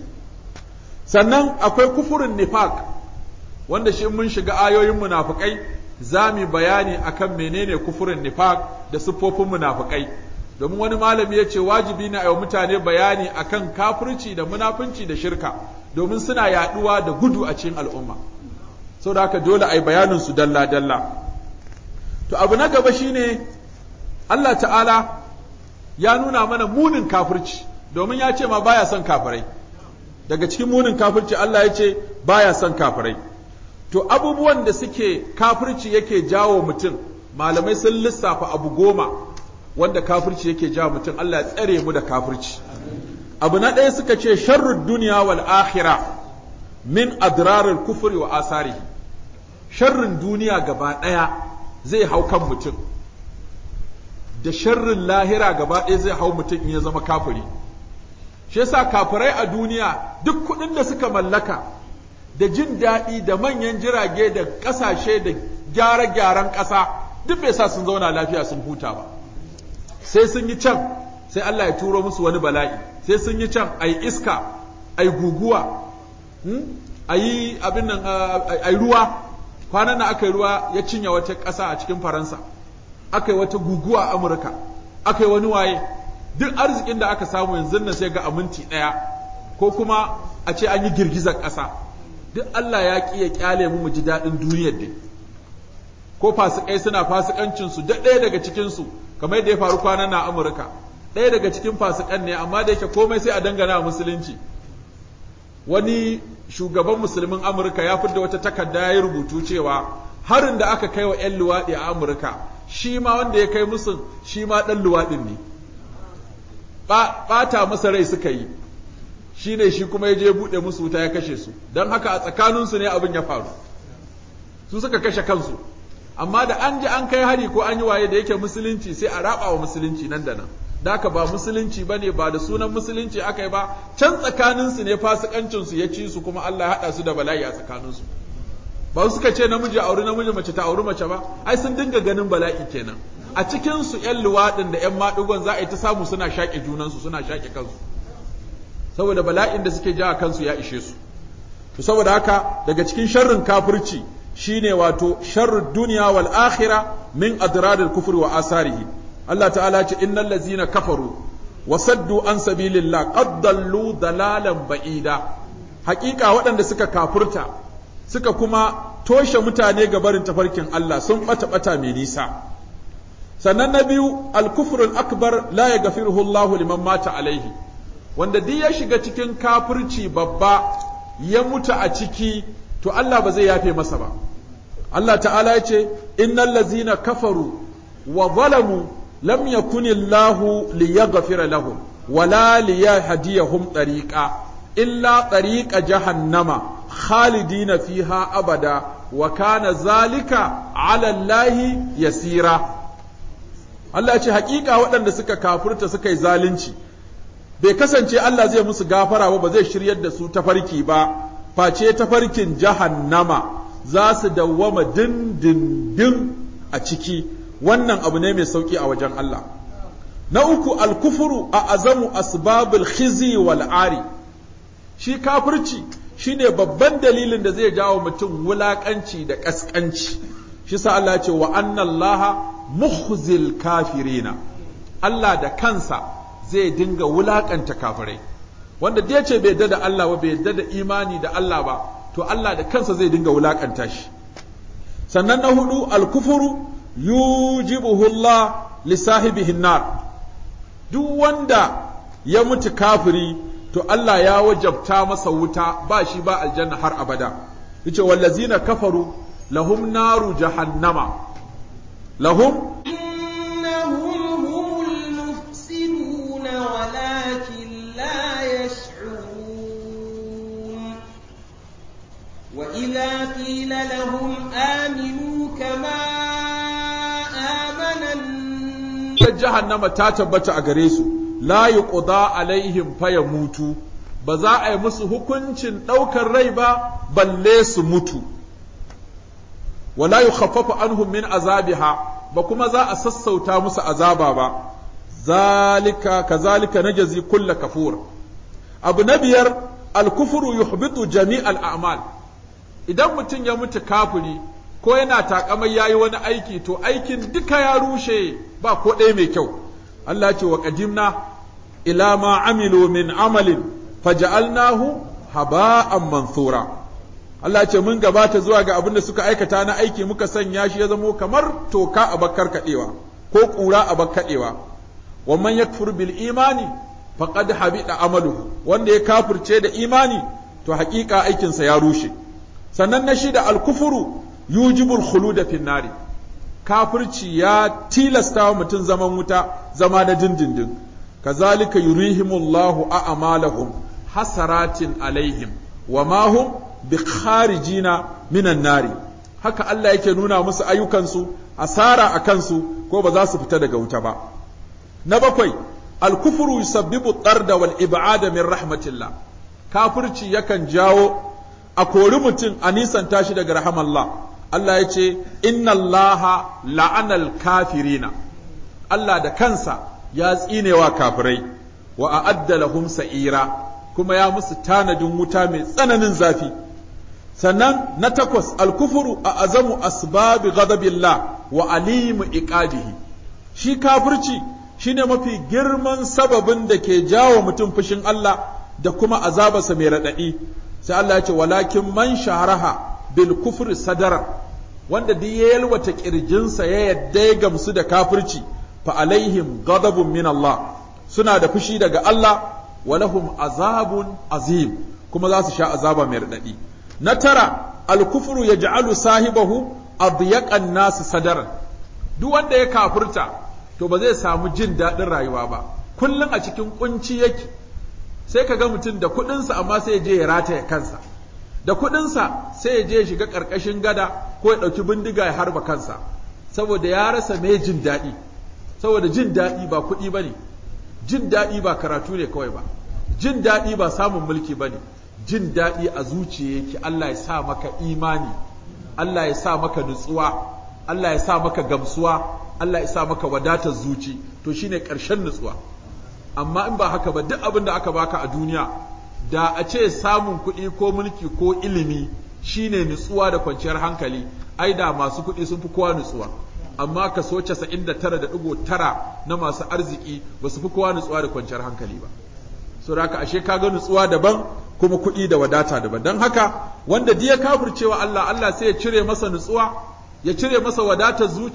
sannan akwai kufurin nifaq wanda shi mun shiga ayoyin munafukai za mu bayani akan menene kufurin nifaq da siffofin munafukai domin wani malami ya ce wajibi ne a yi mutane bayani akan kafirci da munafunci da shirka domin suna yaɗuwa da gudu a cikin al'umma sau da haka dole a yi bayaninsu dalla-dalla to abu na gaba shine Allah ta'ala ya nuna mana munin kafirci domin ya ce ma baya son kafirai daga cikin munin kafirci Allah ya ce baya son kafirai to abubuwan da suke kafirci yake jawo mutum malamai sun lissafa abu goma wanda kafirci yake jawo mutum Allah ya tsare mu da kafirci abu na ɗaya suka ce sharrud duniya wal akhirah min adrarul kufri wa asarihi sharrin duniya gaba ɗaya zai hau kan mutum da sharrin lahira gaba ɗaya zai hau mutum in ya zama kafiri shi yasa kafirai a duniya duk kuɗin da suka mallaka da jin daɗi da manyan jirage da ƙasashe da gyare-gyaren ƙasa duk bai sa sun zauna lafiya sun huta ba sai sun yi can sai Allah ya turo musu wani bala'i sai sun yi can ai iska ai guguwa a yi abin nan a ruwa kwanan nan aka yi ruwa ya cinye wata ƙasa a cikin faransa aka yi wata guguwa a amurka aka yi wani waye duk arzikin da aka samu yanzu nan sai ga aminti ɗaya ko kuma a ce an yi girgizar ƙasa duk Allah ya ƙi ya ƙyale mu mu ji daɗin duniyar dai ko fasikai suna fasikancinsu da ɗaya daga cikinsu kamar yadda ya faru kwanan na amurka ɗaya daga cikin fasikan ne amma da yake komai sai a dangana musulunci wani shugaban musulmin amurka ya fidda wata takarda ya yi rubutu cewa harin da aka kai wa 'yan luwaɗi a amurka shi ma wanda ya kai musu shi ma ɗan luwaɗin ne ɓata masa rai suka yi shi ne shi kuma ya je buɗe musu wuta ya kashe su don haka a tsakaninsu ne abin ya faru su suka kashe kansu amma da an ji an kai hari ko an yi waye da yake musulunci sai a raba wa musulunci nan da nan da haka ba musulunci bane ba da sunan musulunci aka yi ba can tsakaninsu ne fasikancin ya ci su kuma Allah ya haɗa su da bala'i a tsakaninsu ba su suka ce namiji auri namiji mace ta auri mace ba ai sun dinga ganin bala'i kenan a cikin su ƴan luwaɗin da ƴan maɗigon za a yi ta samu suna shaƙe junansu suna shaƙe kansu saboda bala'in da suke ja kansu ya ishe su to saboda haka daga cikin sharrin kafirci shine wato sharrud duniya wal akhira min adraril kufri wa asarihi Allah ta'ala ce innal ladzina kafaru wa saddu an sabilillah qad dallu dalalan ba'ida haƙiƙa waɗanda suka kafurta suka kuma toshe mutane ga barin tafarkin Allah sun bata bata mai nisa sannan na biyu al-kufrul akbar la yaghfiruhu Allahu liman mata alaihi wanda duk ya shiga cikin kafirci babba ya mutu a ciki to Allah ba zai yafe masa ba Allah ta'ala ya ce innal ladzina kafaru wa zalamu lam yakunillahu liyaghfira lahum wala liyahdiyahum tariqa illa tariqa jahannama khalidina fiha abada wa kana zalika ala Allahi yasira Allah ya ce hakika waɗanda suka kafirta suka yi zalunci bai kasance Allah zai musu gafara ba ba zai shiryar da su tafarki ba face tafarkin jahannama za su dawwama dindindin a ciki wannan abu ne mai sauki a wajen Allah na uku alkufuru a azamu asbabul khizi wal ari shi kafirci shine babban dalilin da zai jawo mutum wulakanci da kaskanci shi sa Allah ya ce wa annallaha mukhzil kafirina Allah da kansa zai dinga wulakanta kafirai wanda da ce bai yadda da Allah ba bai yadda da imani da Allah ba to Allah da kansa zai dinga wulakanta shi sannan na hudu alkufuru yujibuhu Allah li sahibihi nar duk wanda ya mutu kafiri to Allah ya wajabta masa wuta ba shi ba aljanna har abada yace wallazina kafaru lahum naru jahannama lahum
إنهم هم المفسدون ولكن لا يشعرون وإذا قيل لهم آمنوا كما آمن الناس
jahannama ta tabbata a gare su la yuqda alaihim fayamutu ba za a yi musu hukuncin ɗaukar rai ba balle su mutu wala yukhaffafu anhum min azabiha ba kuma za a sassauta musu azaba ba zalika kazalika najzi kulla kafur abu na biyar alkufru yuhbitu jami'al a'mal idan mutum ya mutu kafiri ko yana takamai yayi wani aiki to aikin duka ya rushe ba ko ɗaya mai kyau Allah ce wa qadimna ila ma amilu min amalin faja'alnahu haba'an mansura Allah ce mun gabata zuwa ga abin da suka aikata na aiki muka sanya shi ya zamo kamar toka a bakkar kadewa ko ƙura a bakkadewa wa man yakfur bil imani faqad habita amaluhu wanda ya kafirce da imani to haƙiƙa aikinsa ya rushe sannan na shida al-kufru yujibul khuluda fin nari kafirci ya tilasta wa mutum zaman wuta zama na dindindin kazalika yurihimullahu a'malahum hasaratin alaihim wa ma hum bikharijina minan nari haka Allah yake nuna musu ayyukansu asara a kansu ko ba za su fita daga wuta ba na bakwai alkufru yusabbibu tarda wal ib'ada min rahmatillah kafirci yakan jawo a kori mutum a nisanta shi daga rahamallah Allah ya ce inna allaha la'anal kafirina Allah da kansa ya tsinewa kafirai wa a'adda lahum sa'ira kuma ya musu tanadin wuta mai tsananin zafi sannan na takwas alkufuru a azamu asbabi ghadabillah wa alimu iqabihi shi kafirci shine mafi girman sababin da ke jawo mutum fushin Allah da kuma azabarsa mai raɗaɗi sai Allah ya ce walakin man shaharaha bil kufri sadara wanda duk ya yalwata kirjinsa ya yadda ya gamsu da kafirci fa alaihim ghadabun min Allah suna da fushi daga Allah wa lahum azabun azim kuma za su sha azaba mai raɗaɗi na tara alkufru yaj'alu sahibahu adyaqan nas sadaran duk wanda ya kafirta to ba zai samu jin daɗin rayuwa ba kullum a cikin kunci yake sai ka ga mutum da kuɗinsa amma sai ya je ya rataya kansa da kuɗinsa sai ya je ya shiga ƙarƙashin gada ko ya ɗauki bindiga ya harba kansa saboda ya rasa mai jin daɗi saboda jin daɗi ba kuɗi ba ne jin daɗi ba karatu ne kawai ba jin daɗi ba samun mulki ba ne jin daɗi a zuciya yake Allah ya sa maka imani Allah ya sa maka nutsuwa Allah ya sa maka gamsuwa Allah ya sa maka wadatar zuci to shine ƙarshen nutsuwa amma in ba haka ba duk abin da aka baka a duniya da a ce samun kuɗi ko mulki ko ilimi shine nutsuwa da kwanciyar hankali ai da masu kuɗi sun fi kowa nutsuwa amma kaso 99.9 na masu arziki ba su fi kowa nutsuwa da kwanciyar hankali ba so da haka ashe kaga nutsuwa daban kuma kuɗi da wadata daban don haka wanda diya kafircewa Allah Allah sai ya cire masa nutsuwa ya cire masa wadatar zuci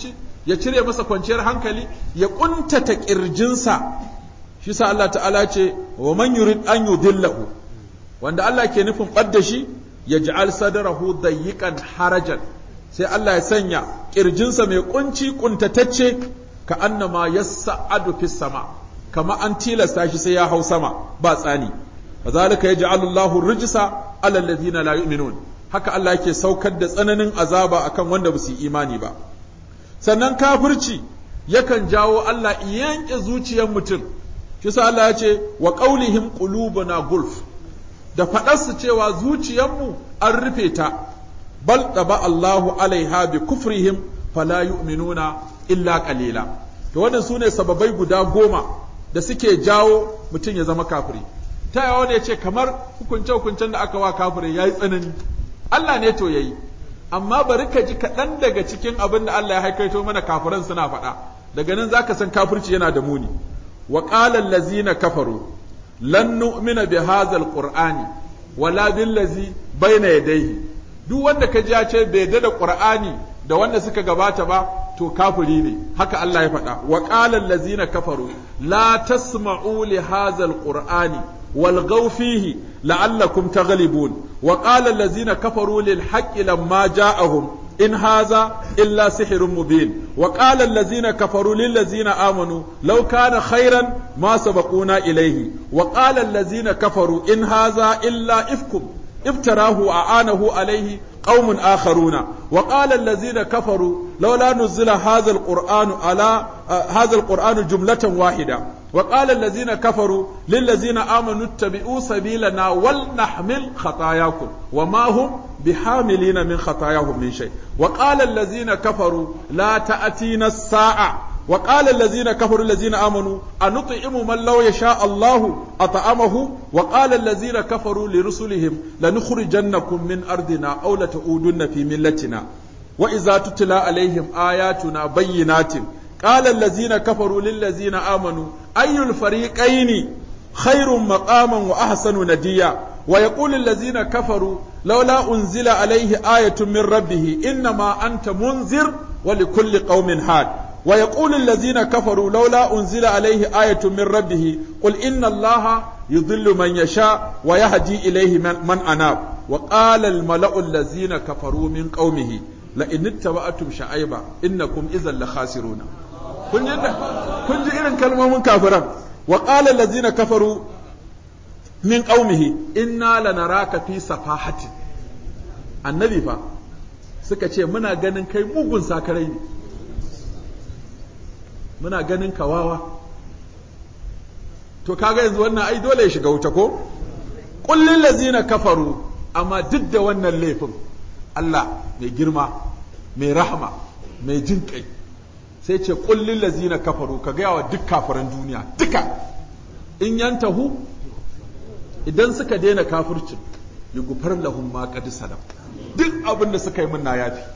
ya cire masa kwanciyar hankali ya kuntata kirjinsa shi sa Allah ta'ala ce wa man yurid an yudillahu wanda Allah ke nufin ɓadda shi ya ji'al sadarahu dayyiqan harajan sai Allah ya sanya kirjinsa mai kunci kuntatacce ka annama yassa'adu fis sama kama an tilasta shi sai ya hau sama ba tsani kazalika yaj'alu Allahu rijsa ala alladhina la yu'minun haka Allah yake saukar da tsananin azaba akan wanda ba su yi imani ba sannan kafirci yakan jawo Allah yanke zuciyar mutum shi sa Allah ya ce wa qaulihim qulubuna gulf da faɗarsu cewa zuciyarmu an rufe ta bal taba Allahu alaiha bi kufrihim fala yu'minuna illa qalila to wannan sune sababai guda goma da suke jawo mutum ya zama kafiri ta yawa ne ce kamar hukunce hukuncen da aka wa kafirai yayi tsanani Allah ne to yayi amma bari ka ji kaɗan daga cikin abin da Allah ya haikaito mana kafiran suna faɗa daga nan zaka san kafirci yana da muni wa qala allazina kafaru lan nu'mina bi hadha alqur'ani wala billazi baina yadayhi duk wanda ka ji ya ce bai da qur'ani da wanda suka gabata ba to kafiri ne haka Allah ya faɗa wa qala allazina kafaru la tasma'u li hadha alqur'ani والغوا فيه لعلكم تغلبون وقال الذين كفروا للحق لما جاءهم إن هذا إلا سحر مبين وقال الذين كفروا للذين آمنوا لو كان خيرا ما سبقونا إليه وقال الذين كفروا إن هذا إلا إفكم افتراه أعانه عليه قوم آخرون وقال الذين كفروا لولا نزل هذا القرآن على هذا القرآن جملة واحدة وقال الذين كفروا للذين آمنوا اتبعوا سبيلنا ولنحمل خطاياكم وما هم بحاملين من خطاياهم من شيء وقال الذين كفروا لا تأتينا الساعة وقال الذين كفروا الذين آمنوا أنطعم من لو يشاء الله أطعمه وقال الذين كفروا لرسلهم لنخرجنكم من أرضنا أو لتعودن في ملتنا وإذا تتلى عليهم آياتنا بينات قال الذين كفروا للذين آمنوا أي الفريقين خير مقاما وأحسن نديا ويقول الذين كفروا لولا أنزل عليه آية من ربه إنما أنت منذر ولكل قوم هاد ويقول الذين كفروا لولا أنزل عليه آية من ربه قل إن الله يضل من يشاء ويهدي إليه من, من أناب وقال الملأ الذين كفروا من قومه لئن اتبعتم شعيبا إنكم إذا لخاسرون kun ji kun ji irin kalmomin kafiran wa qala allazina kafaru min qaumihi inna lanaraka fi safahatin annabi fa suka ce muna ganin kai mugun sakarai ne muna ganin kawawa to kaga yanzu wannan ai dole ya shiga wuta ko kullin lazina kafaru amma duk da wannan laifin Allah mai girma mai rahama mai jin kai sai ce kullin lazina kafaru ka gaya wa duk kafiran duniya duka in yantahu idan suka daina kafircin yugufar lahum ma qad salam duk abin da suka yi min na yafi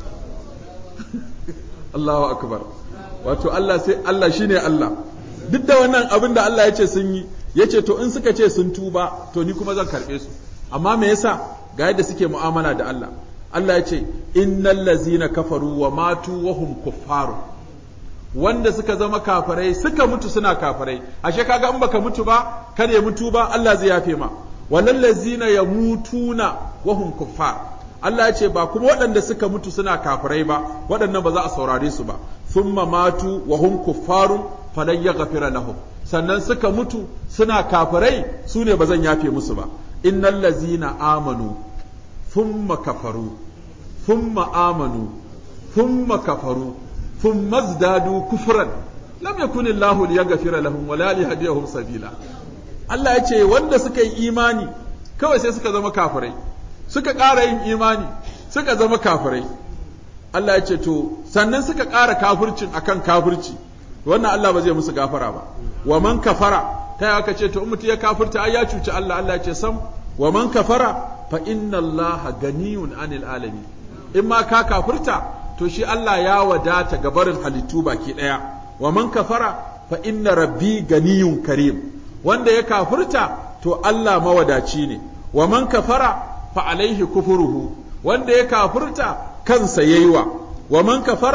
Allahu akbar wato Allah sai Allah shine Allah duk da wannan abin da Allah ya ce sun yi ya ce to in suka ce sun tuba to ni kuma zan karɓe su amma me yasa ga yadda suke mu'amala da Allah Allah ya ce innal lazina kafaru wa matu wa hum kuffaru wanda suka zama kafirai suka mutu suna kafirai ashe kaga in baka mutu ba kada ya mutu ba Allah zai yafe ma walal lazina yamutuna wa hum kuffar Allah ya ce ba kuma waɗanda suka mutu suna kafirai ba waɗannan ba za a saurare su ba thumma matu wa hum kuffarun falan yaghfira lahum sannan suka mutu suna kafirai su ne ba zan yafe musu ba innal lazina amanu thumma kafaru thumma amanu thumma kafaru thumma zdadu kufran lam yakun Allahu liyaghfira lahum wala liyahdiyahum sabila Allah ya ce wanda suka yi imani kawai sai suka zama kafirai suka ƙara yin imani suka zama kafirai Allah ya ce to sannan suka ƙara kafircin akan kafirci wannan Allah ba zai musu gafara ba wa man kafara ta yi aka ce to in mutum ya kafirta ai ya cuci Allah Allah ya ce sam wa man kafara fa inna Allah ganiyun anil alamin in ma ka kafirta to shi Allah ya wadata ga barin halittu baki daya wa man kafara fa inna rabbi ganiyun karim wanda ya kafirta to Allah mawadaci ne wa man kafara fa alaihi kufuruhu wanda ya kafirta kansa yayiwa wa man kafara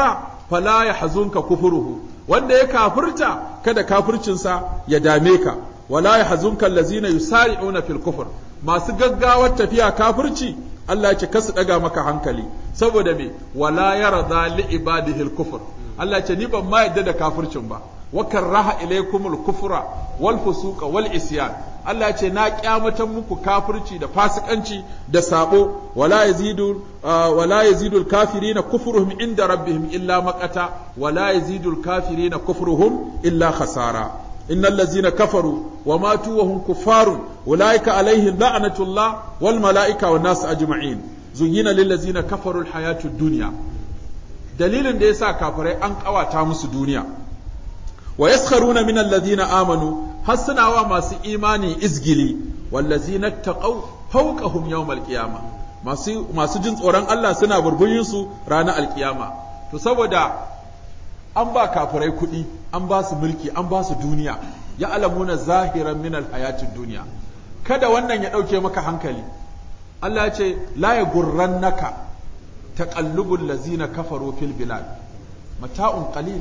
fala yahzunka kufruhu wanda ya kafirta kada kafircinsa ya dame ka wala yahzunka allazina yusari'una fil kufr masu gaggawar tafiya kafirci Allah ya ce kasu daga maka hankali saboda me wala yarda li ibadihi al kufr Allah ya ce ni ban ma yadda da kafircin ba wa karaha ilaykumul kufra wal fusuqa wal isyan Allah ce na kyamatan muku kafirci da fasikanci da sabo wala yazidu wala yazidul kafirina kufruhum inda rabbihim illa maqata wala yazidul kafirina kufruhum illa khasara innal ladzina kafaru wa matu wa hum kuffarun ulaika alaihim la'natullah wal malaika wan nas ajma'in zuyyina lil ladzina kafaru al hayatud dunya dalilin da yasa kafirai an kawata musu duniya wa yaskharuna min alladhina amanu har suna wa masu imani izgili wallazina taqaw fawqahum yawm alqiyama masu masu jin tsoron Allah suna burbuyin su ranar alkiyama to saboda an ba kafirai kuɗi an ba su mulki an ba su duniya ya alamuna zahiran min alhayatid duniya kada wannan ya ɗauke maka hankali Allah ya ce la ya gurrannaka taqallubul lazina kafaru fil bilad mata'un qalil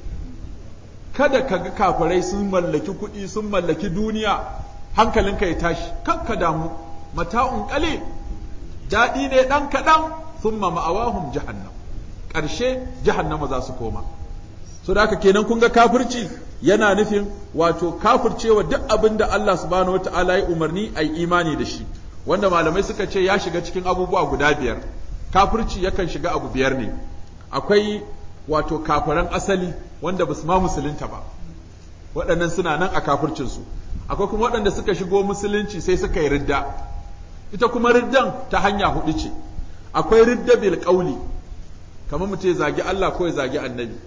kada ka ga kafirai sun mallaki kuɗi sun mallaki duniya hankalinka ya tashi kakka damu mata'un qalil daɗi ne ɗan kaɗan thumma ma'awahum jahannam ƙarshe jahannama za su koma so da haka kenan kun ga kafirci yana nufin wato kafircewa duk abin da Allah subhanahu wata'ala ya umarni a yi imani da shi wanda malamai suka ce ya shiga cikin abubuwa guda biyar kafirci yakan shiga abu biyar ne akwai wato kafiran asali wanda ba su ma musulunta ba waɗannan suna nan a kafircinsu akwai kuma waɗanda suka shigo musulunci sai suka yi ridda ita kuma riddan ta hanya hudu ce akwai ridda bil qauli kamar mu ce zagi Allah ko ya zagi annabi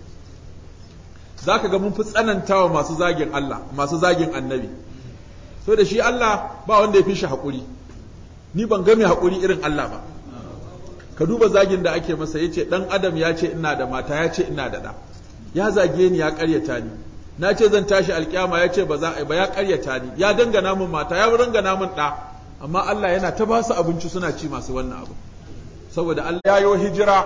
zaka ga mun fi tsanantawa masu zagin Allah masu zagin annabi so da shi Allah ba wanda ya fi shi haƙuri ni ban ga mai haƙuri irin Allah ba ka duba zagin da ake masa yace dan adam ya ce ina da mata ya ce ina da ɗa ya zage ni ya ƙaryata ni na ce zan tashi alƙiyama ya ce ba za a yi ba ya ƙaryata ni ya dangana min mata ya dangana min ɗa amma Allah yana ta ba su abinci suna ci masu wannan abu saboda Allah ya yi hijira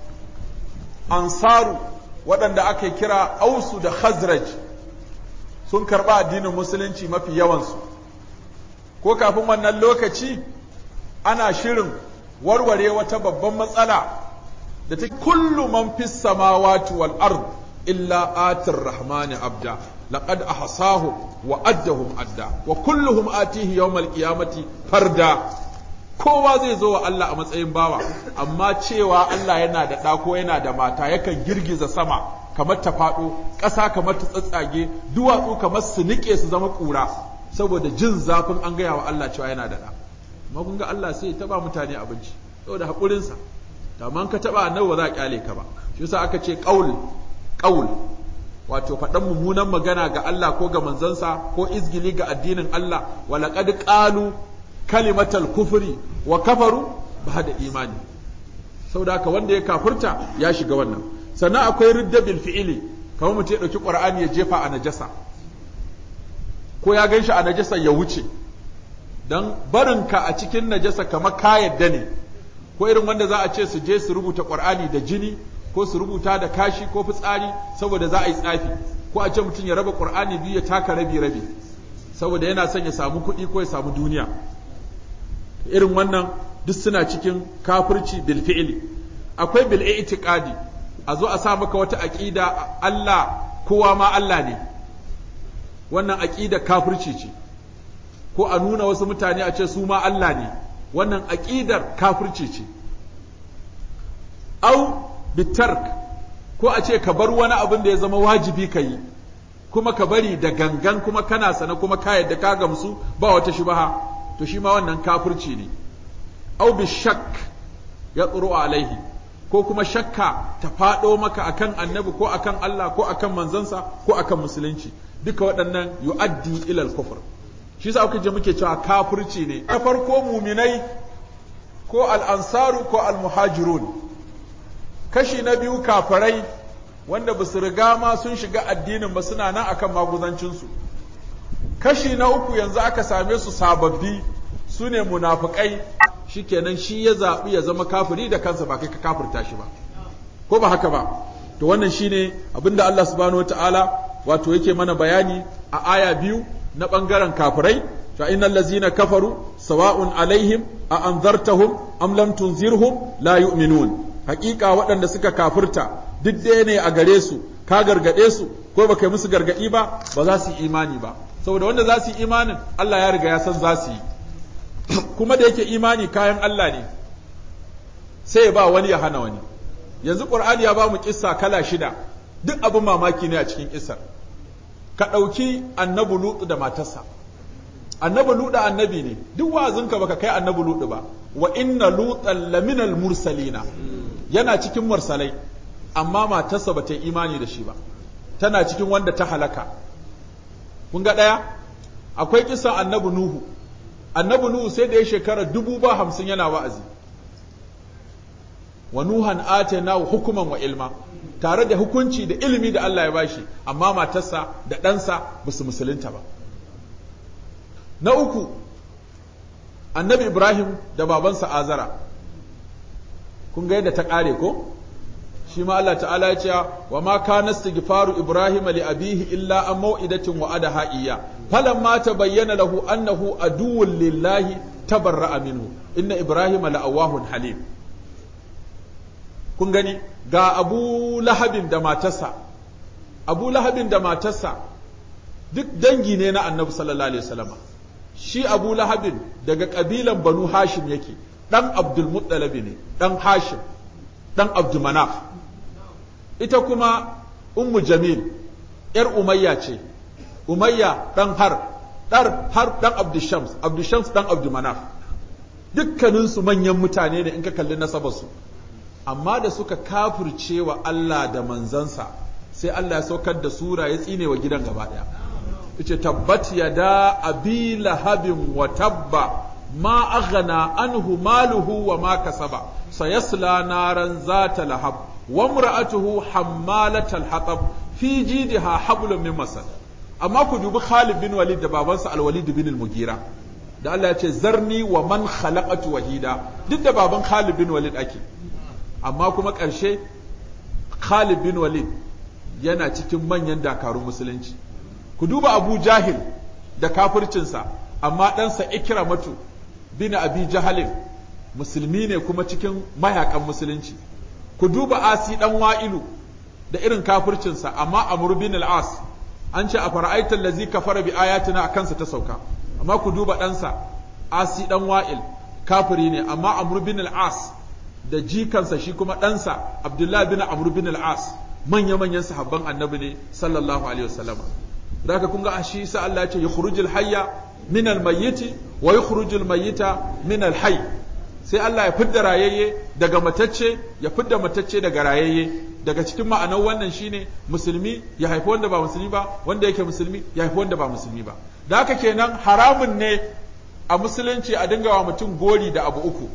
ansaru waɗanda aka kira ausu da khazraj sun karɓa addinin musulunci mafi yawansu ko kafin wannan lokaci ana shirin warware wata babban matsala da ta kullu man fis samawati wal ard illa atir rahmani abda laqad ahsahum wa addahum adda wa kulluhum atihi yawmal qiyamati farda kowa zai zo wa Allah a matsayin bawa amma cewa Allah yana da ɗa ko yana da mata yakan girgiza sama kamar ta faɗo ƙasa kamar ta tsatsage duwatsu kamar su niƙe su zama ƙura saboda jin zafin an gaya wa Allah cewa yana da ɗa amma kun ga Allah sai ya taba mutane abinci saboda haƙurinsa to amma ka taba annabi ba za a kyale ka ba shi yasa aka ce qaul qaul wato faɗan mummunan magana ga Allah ko ga manzansa ko izgili ga addinin Allah wa laqad qalu kalimatal kufri wa kafaru ba da imani saboda haka wanda ya kafirta ya shiga wannan sannan akwai ridda bil fi'ili kamar mutum ya dauki qur'ani ya jefa a najasa ko ya ganshi a najasa ya wuce dan barinka a cikin najasa kamar ka yadda ne ko irin wanda za a ce su je su rubuta qur'ani da jini ko su rubuta da kashi ko fitsari saboda za a yi tsafi ko a ce mutum ya raba qur'ani biyu ya taka rabi rabi saboda yana son ya samu kuɗi ko ya samu duniya irin wannan duk suna cikin kafirci bil fi'li akwai bil i'tiqadi a zo a sa maka wata aqida Allah kowa ma Allah ne wannan aqida kafirci ce ko a nuna wasu mutane a ce su ma Allah ne wannan aqidar kafirci ce au bitark ko a ce ka bar wani abin da ya zama wajibi ka yi kuma ka bari da gangan kuma kana sana kuma ka yadda ka gamsu ba wata shubaha to shi ma wannan kafirci ne au bi shak ya tsoro alaihi ko kuma shakka ta faɗo maka akan annabi ko akan Allah ko akan manzansa ko akan musulunci duka waɗannan yu'addi ilal kufur shi yasa kuka je muke cewa kafirci ne na farko muminai ko al-ansaru ko al-muhajirun kashi na biyu kafirai wanda ba su riga ma sun shiga addinin ba suna nan akan maguzancinsu kashi na uku yanzu aka same su sababbi su ne munafukai shikenan shi ya zaɓi ya zama kafiri da kansa ba kai ka kafirta shi ba ko ba haka ba to wannan shine abinda Allah subhanahu wataala wato yake mana bayani a aya biyu na bangaren kafirai fa innal ladzina kafaru sawa'un alaihim a anzartahum am lam tunzirhum la yu'minun haƙiƙa waɗanda suka kafirta duk ɗaya ne a gare su ka gargaɗe su ko baka yi musu gargaɗi ba ba za su yi imani ba saboda wanda za su yi imanin Allah ya riga ya san za su yi kuma da yake imani kayan Allah ne sai ya ba wani ya hana wani yanzu Qur'ani ya ba mu kissa kala shida duk abin mamaki ne a cikin kissar ka ɗauki annabi Lutu da matarsa annabi Lutu annabi ne duk wa'azinka baka kai annabi Lutu ba wa inna lutan laminal mursalina yana cikin mursalai amma matarsa ba ta yi imani da shi ba tana cikin wanda ta halaka kun ga ɗaya akwai kisan annabi nuhu annabi nuhu sai da ya shekara dubu ba hamsin yana wa'azi wa nuhan atayna hukuman wa ilma tare da hukunci da ilimi da Allah ya bashi amma matarsa da ɗansa ba su musulunta ba na uku annabi ibrahim da babansa azara kun ga yadda ta ƙare ko shi ma Allah ta'ala ya ce wa ma kana istighfaru ibrahim li abihi illa an mau'idatin wa adaha iyya falamma tabayyana lahu annahu aduwwun lillahi tabarra'a minhu inna ibrahim la'awahun halim kun gani ga abu lahabin da matarsa abu lahabin da matarsa duk dangi ne na annabi sallallahu alaihi wasallam shi abu lahabin daga kabilan banu hashim yake dan abdul muttalib ne dan hashim dan abdul manaf ita kuma ummu jamil yar umayya ce umayya dan har dar har dan abdushams abdushams dan abdumanaf dukkaninsu manyan mutane ne in ka kalli nasabarsu amma da suka kafirce wa Allah da manzansa sai Allah ya saukar da sura ya tsine wa gidan gaba daya yace tabbat yada abi lahabin wa tabba ma aghna anhu maluhu wa ma kasaba sayasla naran zata lahab wa imra'atuhu hammalatal hatab fi jidha hablum min masad amma ku dubi Khalid bin Walid da babansa Al-Walid bin Al-Mughira da Allah ya ce zarni wa man khalaqatu wahida duk da baban Khalid bin Walid ake amma kuma ƙarshe Khalid bin Walid yana cikin manyan dakarun musulunci ku duba Abu Jahil da kafircinsa amma ɗansa Ikramatu bin Abi Jahalin musulmi ne kuma cikin mayakan musulunci ku duba Asi dan Wa'ilu da irin kafircinsa amma Amr bin al-As an ce a fara'aitar lazi kafara bi ayatina a kansa ta sauka amma ku duba ɗansa Asi dan Wa'il kafiri ne amma Amr bin al-As da jikansa shi kuma ɗansa Abdullahi bin Amr bin al-As manya-manyan sahabban annabi ne sallallahu alaihi wasallam da haka kun ga shi sa Allah ya ce yukhrujul hayya min al-mayyiti wa yukhrujul mayyita min al-hayy sai Allah ya fidda rayayye daga matacce ya fidda matacce daga rayayye daga cikin ma'anar wannan shine musulmi ya haifi wanda ba musulmi ba wanda yake musulmi ya haifi wanda ba musulmi ba da haka kenan haramun ne a musulunci a dinga wa mutum gori da abu uku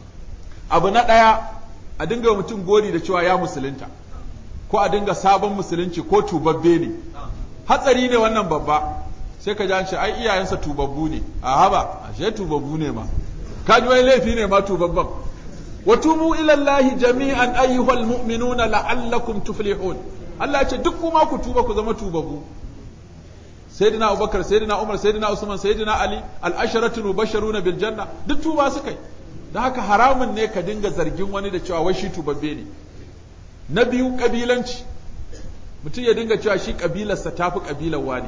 abu na ɗaya a dinga wa mutum gori da cewa ya musulunta ko a dinga sabon musulunci ko tubabbe ne hatsari ne wannan babba sai ka ji an ce ai iyayensa tubabbu ne a haba ashe tubabbu ne ma ka ji wani laifi ne ma tubabban wa tubu ila Allah jami'an ayyuhal mu'minuna la'allakum tuflihun Allah ya ce duk kuma ku tuba ku zama tubabbu sayyidina Abubakar sayyidina Umar sayyidina Usman sayyidina Ali al-asharatu mubashsharuna bil janna duk tuba suka yi da haka haramun ne ka dinga zargin wani da cewa wai shi tubabbe ne na biyu kabilanci mutum ya dinga cewa shi kabilarsa tafi kabilar wani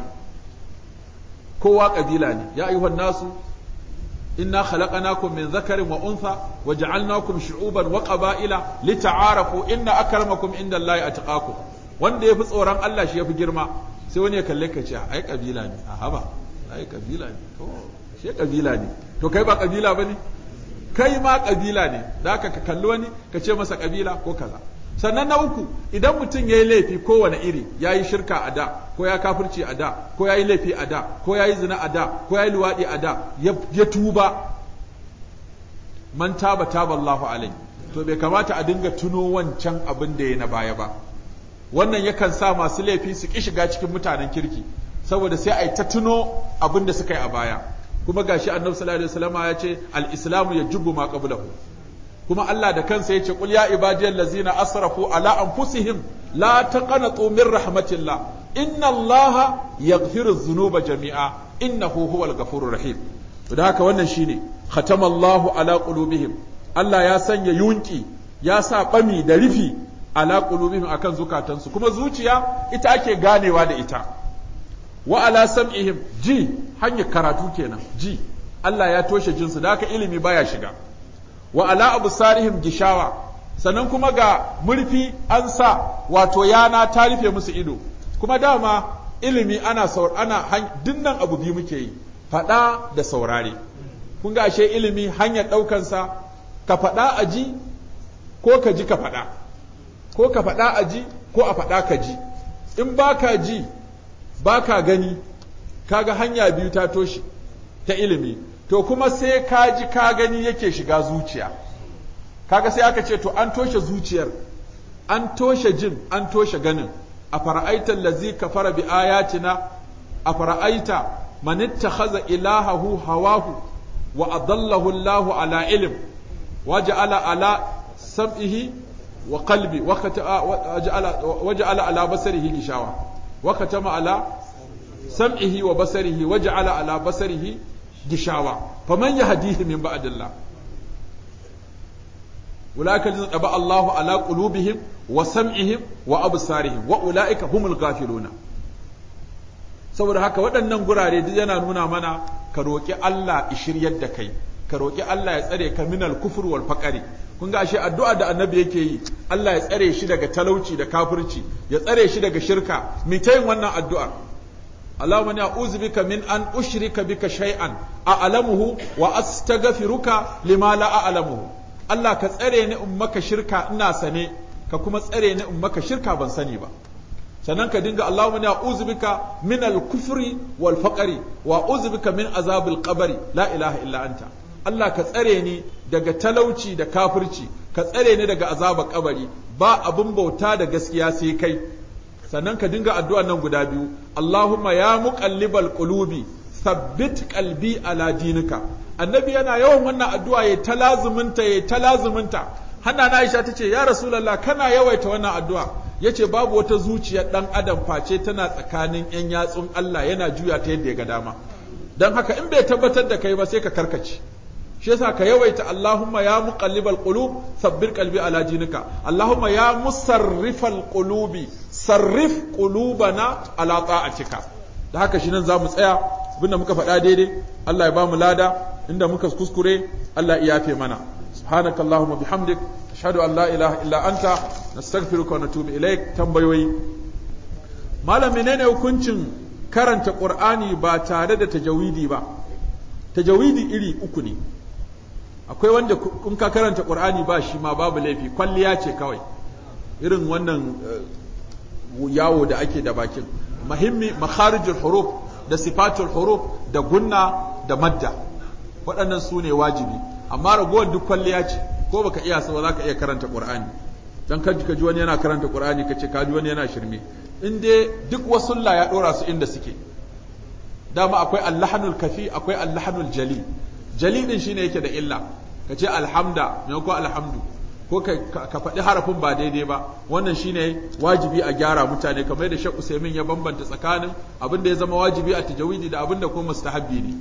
kowa kabila ne ya ayyuhan nasu inna khalaqnakum min dhakarin wa untha wa ja'alnakum shu'uban wa qaba'ila lita'arafu inna akramakum indallahi atqakum wanda yafi tsoron Allah shi yafi girma sai wani ya kalle ka ce ai kabila ne a haba ai kabila ne to shi kabila ne to kai ba kabila bane kai ma kabila ne da haka ka kalli wani ka ce masa kabila ko kaza sannan na uku idan mutum ya yi laifi kowane iri ya yi shirka a da ko ya kafirci a da ko ya yi laifi a da ko ya yi zina a da ko ya yi luwaɗi a da ya tuba man taba taba Allahu alai to bai kamata a dinga tuno wancan abin da ya na baya ba wannan yakan sa masu laifi su ki shiga cikin mutanen kirki saboda sai a yi ta tuno abin da suka yi a baya kuma gashi annabi sallallahu alaihi wasallam ya ce al-islamu yajibu ma qablahu kuma Allah da kansa yace qul ya ibadiyal ladzina asrafu ala anfusihim la taqnatu min rahmatillah inna allaha yaghfiru dhunuba jami'a innahu huwal ghafurur rahim da haka wannan shine khatamallahu ala qulubihim Allah ya sanya yunki ya sa bami da rufi ala qulubihim akan zukatansu kuma zuciya ita ake ganewa da ita wa ala sam'ihim ji hanyar karatu kenan ji Allah ya toshe jinsu da haka ilimi baya shiga wa ala absarihim gishawa sannan kuma ga murfi an sa wato yana ta rufe musu ido kuma dama ilimi ana saur ana dinnan abu biyu muke yi faɗa da saurare kun ga ashe ilimi hanyar ɗaukansa ka faɗa a ji ko ka ji ka faɗa ko ka faɗa a ji ko a faɗa ka ji in ba ka ji ba ka gani kaga hanya biyu ta toshe ta ilimi to kuma sai ka ji ka gani yake shiga zuciya kaga sai aka ce to an toshe zuciyar an toshe jin an toshe ganin a fara'aita allazi kafara bi ayatina a fara'aita man ittakhadha ilahahu hawahu wa adallahu Allahu ala ilm waja'ala ala sam'ihi wa qalbi wa waja'ala ala basarihi gishawa wa katama ala sam'ihi wa basarihi waja'ala ala basarihi gishawa faman yahdihi min ba'dillah أولئك الذين طبع الله على قلوبهم وسمعهم وأبصارهم وأولئك هم الغافلون saboda haka waɗannan gurare duk yana nuna mana ka roƙi Allah shiryar da kai ka roƙi Allah ya tsare ka minal kufur wal faqari kun ga ashe addu'a da annabi yake yi Allah ya tsare shi daga talauci da kafirci ya tsare shi daga shirka mi ta yin wannan addu'a Allahumma ni a'udhu bika min an ushrika bika shay'an a'lamuhu wa astaghfiruka lima la a'lamuhu Allah ka tsare ni in maka shirka ina sane ka kuma tsare ni in maka shirka ban sani ba sannan ka dinga Allahumma ya uzbika min al-kufri wal faqri wa uzbika min azabil qabri la ilaha illa anta Allah ka tsare ni daga talauci da kafirci ka tsare ni daga azabar kabari ba abun bauta da gaskiya sai kai sannan ka dinga addu'a nan guda biyu Allahumma ya muqallibal qulubi thabbit qalbi ala dinika annabi yana yawan wannan addu'a ya talazuminta ya talazuminta hanna na Aisha tace ya rasulullah kana yawaita wannan addu'a yace babu wata zuciyar dan adam face tana tsakanin yan yatsun Allah yana juya ta yadda ya ga dama dan haka in bai tabbatar da kai ba sai ka karkace shi yasa ka yawaita Allahumma ya muqallibal qulub sabbir qalbi ala dinika Allahumma ya musarrifal qulubi sarrif qulubana ala ta'atika da haka shi nan zamu tsaya abinda muka faɗa daidai Allah ya ba mu lada inda muka kuskure Allah ya yafe mana subhanaka allahumma bihamdik ashhadu an la ilaha illa anta nastaghfiruka wa natubu ilaik tambayoyi malam menene hukuncin karanta qur'ani ba tare da tajawidi ba tajawidi iri uku ne akwai wanda in ka karanta qur'ani ba shi ma babu laifi kwalliya ce kawai irin wannan yawo da ake da bakin muhimmi makharijul huruf da sifatul huruf da gunna da madda waɗannan su ne wajibi amma ragowar duk kwalliya ce ko baka iya sa ba za ka iya karanta qur'ani dan kaji ka ji wani yana karanta qur'ani ka ce ka ji wani yana shirme in dai duk wasulla ya dora su inda suke dama akwai allahanul kafi akwai allahanul jali jali din shine yake da illa ka ce alhamda maimakon alhamdu ko ka faɗi harafin ba daidai ba wannan shine wajibi a gyara mutane kamar da Sheikh Usaimin ya bambanta tsakanin abin da ya zama wajibi a tajawidi da abin da kuma mustahabbi ne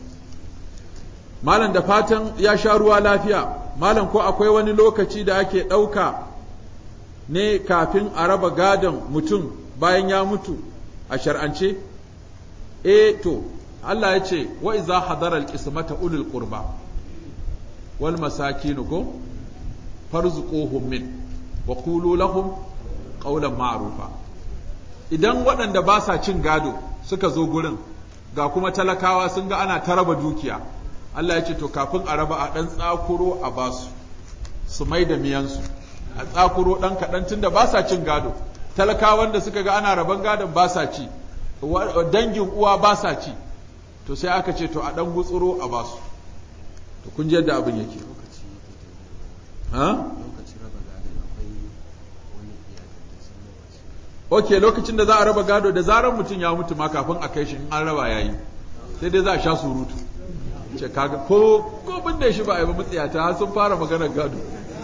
malam da fatan ya sha ruwa lafiya malam ko akwai wani lokaci da ake ɗauka ne kafin a raba gadon mutum bayan ya mutu a shar'ance eh to Allah ya ce wa iza hadara al-qismata ulul qurba wal masakin ko farzuquhum min wa qulu lahum qawlan ma'rufa idan waɗanda ba sa cin gado suka zo gurin ga kuma talakawa sun ga ana ta raba dukiya Allah ya ce to kafin a raba a ɗan tsakuro a basu su mai da miyansu a tsakuro ɗan kaɗan tunda ba sa cin gado talakawan da suka ga ana raban gadon ba sa ci dangin uwa ba sa ci to sai aka ce to a ɗan gutsuro a basu to kun ji yadda abin yake ok lokacin da za a raba gado da zarar mutum ya mutu ma kafin a kai shi in an raba yayi sai dai za a sha surutu ce kaga ko ko binne shi ba a yi ba mutsiyata har sun fara maganar gado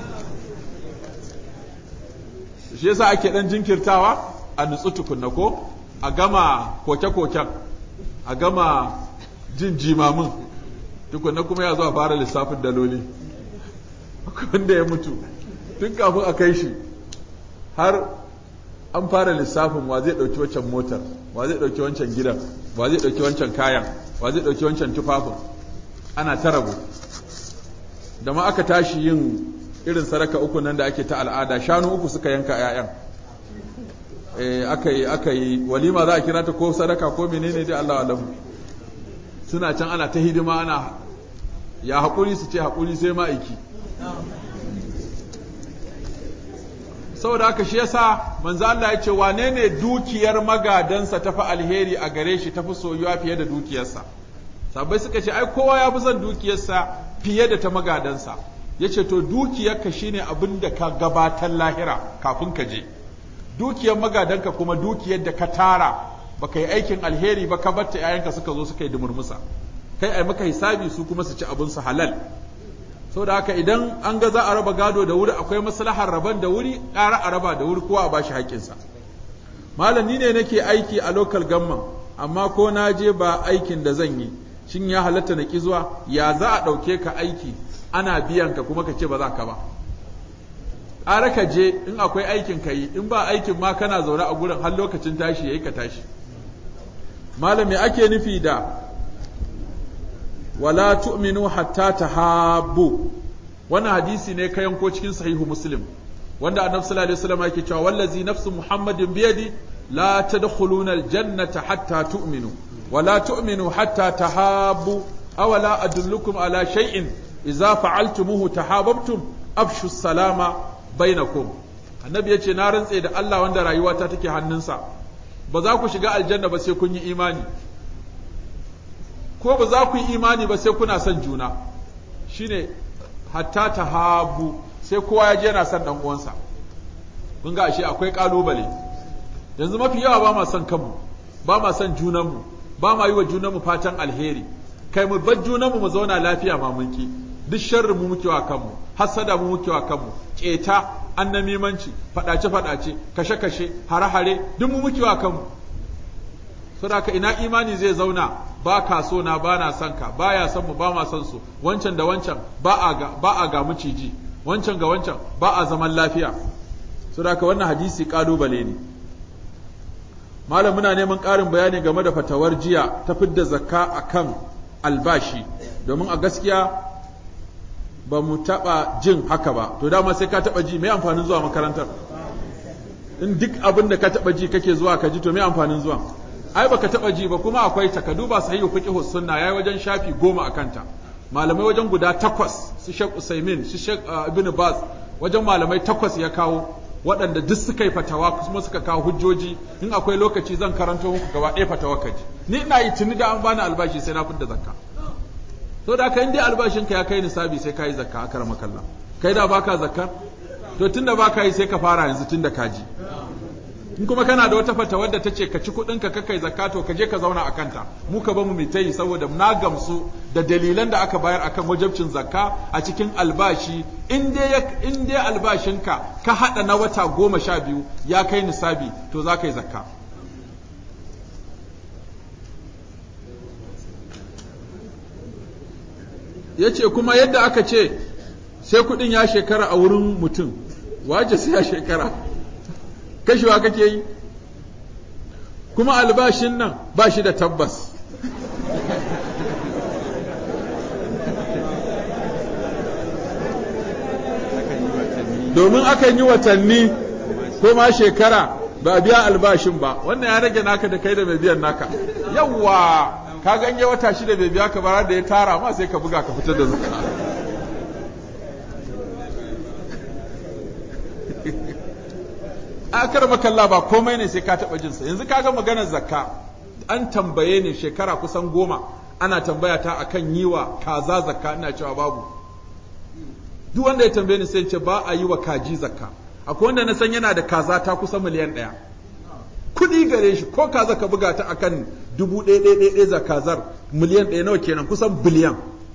shi yasa ake dan jinkirtawa a nutsu tukunna ko a gama koke-koken a gama jin jimamin tukunna kuma ya zo a fara lissafin daloli wanda ya mutu tun kafin a kai shi har an fara lissafin wa zai ɗauki wancan motar wa zai ɗauki wancan gidan wa zai ɗauki wancan kayan wa zai ɗauki wancan tufafin ana ta rabu da ma aka tashi yin irin sadaka uku nan da ake ta al'ada shanu uku suka yanka 'ya'yan aka yi aka yi walima za a kira ta ko sadaka ko menene dai Allah alamu suna can ana ta hidima ana ya haƙuri su ce haƙuri sai ma'aiki saboda haka shi yasa manzo Allah ya ce wane ne dukiyar magadansa tafi alheri a gare shi tafi soyuwa fiye da dukiyarsa sabai suka ce ai kowa ya fi son dukiyarsa fiye da ta magadansa yace to dukiyarka shine abin da ka gabatar lahira kafin ka je dukiyar magadanka kuma dukiyar da ka tara baka yi aikin alheri ba ka batta yayanka suka zo suka yi dumurmusa kai ai maka hisabi su kuma su ci abin su halal saboda haka idan an ga za a raba gado da wuri akwai maslahar raban da wuri ƙara a raba da wuri kowa a bashi haƙƙinsa malam ni ne nake aiki a local government amma ko na je ba aikin da zan yi shin ya halatta na ki zuwa ya za a ɗauke ka aiki ana biyan ka kuma ka ce ba za ka ba ƙara ka je in akwai aikin ka yi in ba aikin ma kana zaune a gurin har lokacin tashi yayi ka tashi malami ake nufi da wala tu'minu hatta tahabbu wannan hadisi ne ka yanko cikin sahihu muslim wanda annabi sallallahu alaihi wasallam yake cewa wallazi nafsu muhammadin biyadi la tadkhuluna aljannata hatta tu'minu wala tu'minu hatta tahabbu aw la adullukum ala shay'in idza fa'altumuhu tahabbtum afshu salama bainakum annabi yace na rantse da Allah wanda rayuwata take hannunsa ba za ku shiga aljanna ba sai kun yi imani ko ba za ku yi imani ba sai kuna son juna shine hatta tahabu sai kowa ya je yana son dan uwansa kun ga ashe akwai kalubale yanzu mafi yawa ba ma son kanmu ba ma son junanmu ba ma yi wa junanmu fatan alheri kai mu bar junanmu mu zauna lafiya ma mun ki duk sharri mu muke wa kanmu hasada mu muke wa kanmu keta annamimanci fadace fadace kashe kashe hare hare duk mu muke wa kanmu saboda ina imani zai zauna ba ka so na ba na son ka ba ya son mu ba ma son su wancan da wancan ba a ga ba a ga miciji wancan ga wancan ba a zaman lafiya saboda wannan hadisi kalubale ne malam muna neman ƙarin bayani game da fatawar jiya ta fidda zakka akan albashi domin a gaskiya ba mu taɓa jin haka ba to dama sai ka taɓa ji mai amfanin zuwa makarantar in duk abin da ka taɓa ji kake zuwa ka ji to mai amfanin zuwa ai baka taɓa ji ba kuma akwai ta ka duba sahihu fiqh sunna yayi wajen shafi goma a kanta malamai wajen guda takwas su Sheikh Usaimin su Sheikh Ibn Baz wajen malamai takwas ya kawo waɗanda duk suka yi fatawa kuma suka kawo hujjoji in akwai lokaci zan karanto muku gaba ɗaya fatawa ka ji ni ina yi tuni da an bani albashi sai na fidda zakka to da ka dai albashin ka ya kai nisabi sai ka yi zakka akar makalla kai da baka zakka to tunda baka yi sai ka fara yanzu tunda ka ji in kuma kana da wata fatawa da ta ce ka ci kuɗin ka kai zakka to ka je ka zauna a kanta mu ka bamu mu ta yi saboda na gamsu da dalilan da aka bayar akan wajabcin zakka a cikin albashi in dai in dai albashinka ka hada na wata goma sha biyu ya kai nisabi to za ka yi zakka ya ce kuma yadda aka ce sai kuɗin ya shekara a wurin mutum waje sai ya shekara kashewa kake yi kuma albashin nan ba shi da tabbas domin akan yi watanni ko ma shekara ba a biya albashin ba wannan ya rage naka da kai da mai biyan naka yawwa ka ganye wata shida bai biya ka bara da ya tara ma sai ka buga ka fitar da zakka akar makalla ba komai ne sai ka taɓa jinsa yanzu kaga maganar zakka an tambaye ne shekara kusan goma ana tambaya ta akan yi wa kaza zakka ina cewa babu duk wanda ya tambaye ni sai ce ba a yi wa kaji zakka akwai wanda na san yana da kaza ta kusa miliyan ɗaya kuɗi gare shi ko kaza ka buga ta akan dubu ɗaya ɗaya ɗaya za kazar miliyan ɗaya nawa kenan kusan biliyan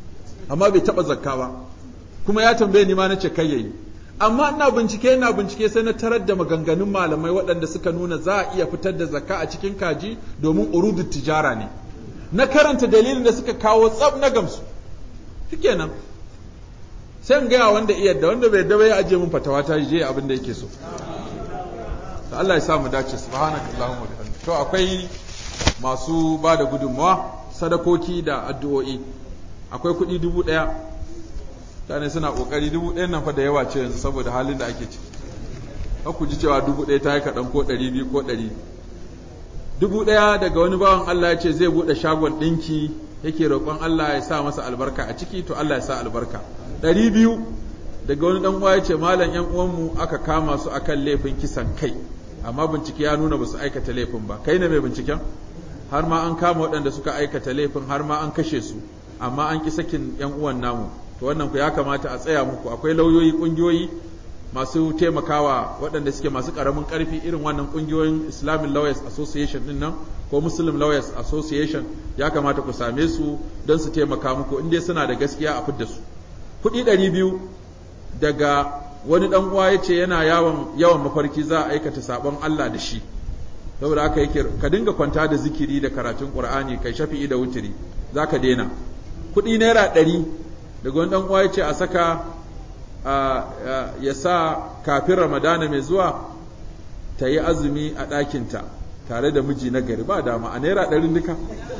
amma bai taɓa zakka ba kuma ya tambaye ni ma na ce kai yayi amma ina bincike ina bincike sai na tarar da maganganun malamai waɗanda suka nuna za a iya fitar da zakka a cikin kaji domin urudu tijara ne na karanta dalilin da suka kawo tsab na gamsu shikenan sai in gaya wanda iya da wanda bai daba ya ajiye min fatawa ta je abin da yake so to Allah ya sa mu dace subhanakallahumma wa bihamdika to akwai masu ba da gudunmawa sadakoki da addu'o'i akwai kuɗi dubu ɗaya mutane suna ƙoƙari dubu ɗayan nan fa da yawa ce yanzu saboda halin da ake ciki ku ji cewa dubu ɗaya ta yi kaɗan ko ɗari biyu ko ɗari dubu ɗaya daga wani bawan Allah ya ce zai buɗe shagon ɗinki yake roƙon Allah ya sa masa albarka a ciki to Allah ya sa albarka ɗari biyu daga wani ɗan uwa ya ce malam ƴan uwanmu aka kama su akan laifin kisan kai amma bincike ya nuna ba su aikata laifin ba kai ne mai binciken har ma an kama waɗanda suka aikata laifin har ma an kashe su amma an ki sakin ƴan uwan namu to wannan ku ya kamata a tsaya muku akwai lauyoyi ƙungiyoyi masu taimakawa waɗanda suke masu ƙaramin ƙarfi irin wannan ƙungiyoyin Islamic Lawyers Association ɗin nan ko Muslim Lawyers Association ya kamata ku same su don su taimaka muku in dai suna da gaskiya a fidda su kuɗi ɗari biyu daga wani ɗan uwa ya ce yana yawan yawan mafarki za a aikata sabon Allah da shi saboda haka yake ka dinga kwanta da zikiri da karatun Qur'ani kai shafi'i da wutiri za ka daina kuɗi naira ɗari daga wani ɗan uwa ya ce a saka ya sa kafin ramadana mai zuwa ta yi azumi a ɗakinta tare da miji na gari ba dama a naira ɗarin duka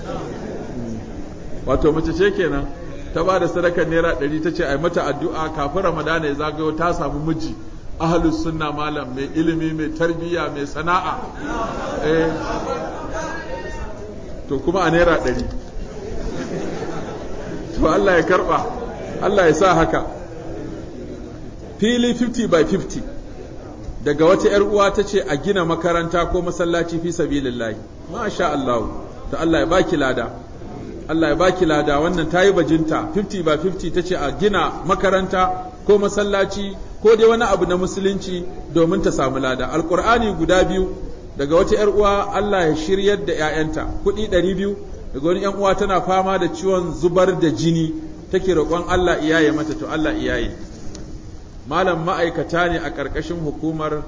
wato mace ce kenan ta ba da sadakar naira ɗari ta ce a mata addu'a kafin ramadana ya zagayo ta samu miji ahalus sunna malam mai ilimi mai tarbiyya mai sana'a to kuma a naira ɗari to Allah ya karɓa Allah ya sa haka fili 50 by 50 daga wata ‘yar uwa ta ce a gina makaranta ko masallaci fi sabilillahi masha Allah ta Allah ya baki lada Allah ya baki lada wannan ta yi bajinta 50 by 50 ta ce a gina makaranta ko masallaci ko dai wani abu na musulunci domin ta samu lada alkur'ani guda biyu daga wata ‘yar uwa Allah ya shiryar da ‘ya'yanta kuɗi ɗari biyu daga wani ‘yan uwa tana fama da ciwon zubar da jini take roƙon Allah iyaye mata to Allah iyaye malam ma'aikata ne a ƙarƙashin hukumar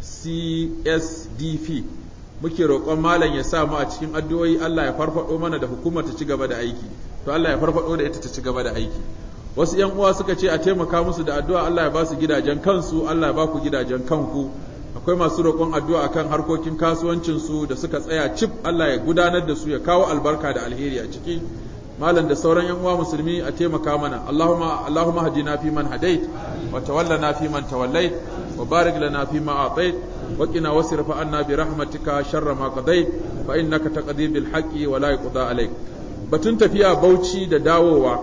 CSDP muke roƙon malam ya sa mu a cikin addu'o'i Allah ya farfado mana da hukumar ta ci gaba da aiki to Allah ya farfado da ita ta ci gaba da aiki wasu ƴan uwa suka ce a taimaka musu da addu'a Allah ya ba su gidajen kansu Allah ya ba ku gidajen kanku akwai masu roƙon addu'a akan harkokin kasuwancin su da suka tsaya cif Allah ya gudanar da su ya kawo albarka da alheri a ciki malam da sauran yan uwa musulmi a taimaka mana Allahumma Allahumma hadina fi man hadait wa tawallana fi man tawallait wa barik lana fi ma atait wa qina wasrif anna bi rahmatika sharra ma qadait fa innaka taqdi bil haqqi wa la yuqda alayk batun tafiya Bauchi da dawowa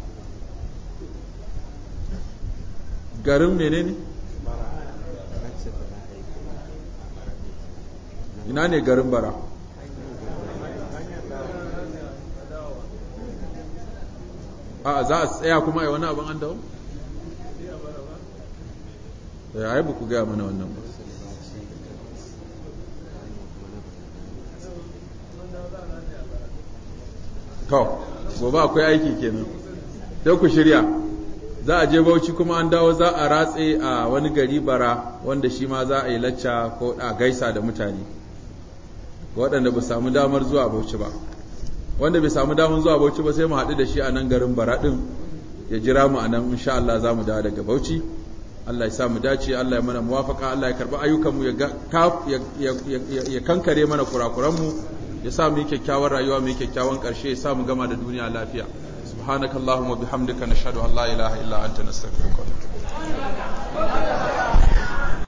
garin menene ina ne garin bara a za a tsaya kuma a wani abin an dawo? ya yi ku gaya mana wannan ba to gobe akwai aiki kenan don ku shirya za a je bauchi kuma an dawo za a ratse a wani gari bara wanda shi ma za a yi lacca ko a gaisa da mutane waɗanda ba samu damar zuwa bauchi ba wanda bai samu damar zuwa Bauchi ba sai mu haɗu da shi a nan garin Baraɗin ya jira mu a nan insha Allah za mu dawo daga Bauchi Allah ya sa mu dace Allah ya mana muwafaka Allah ya karɓi ayyukanmu ya kankare mana kurakuranmu ya sa mu yi kyakkyawar rayuwa mu yi kyakkyawan ƙarshe ya sa mu gama da duniya lafiya subhanakallahumma bihamdika nashhadu an la ilaha illa anta nastaghfiruka wa natubu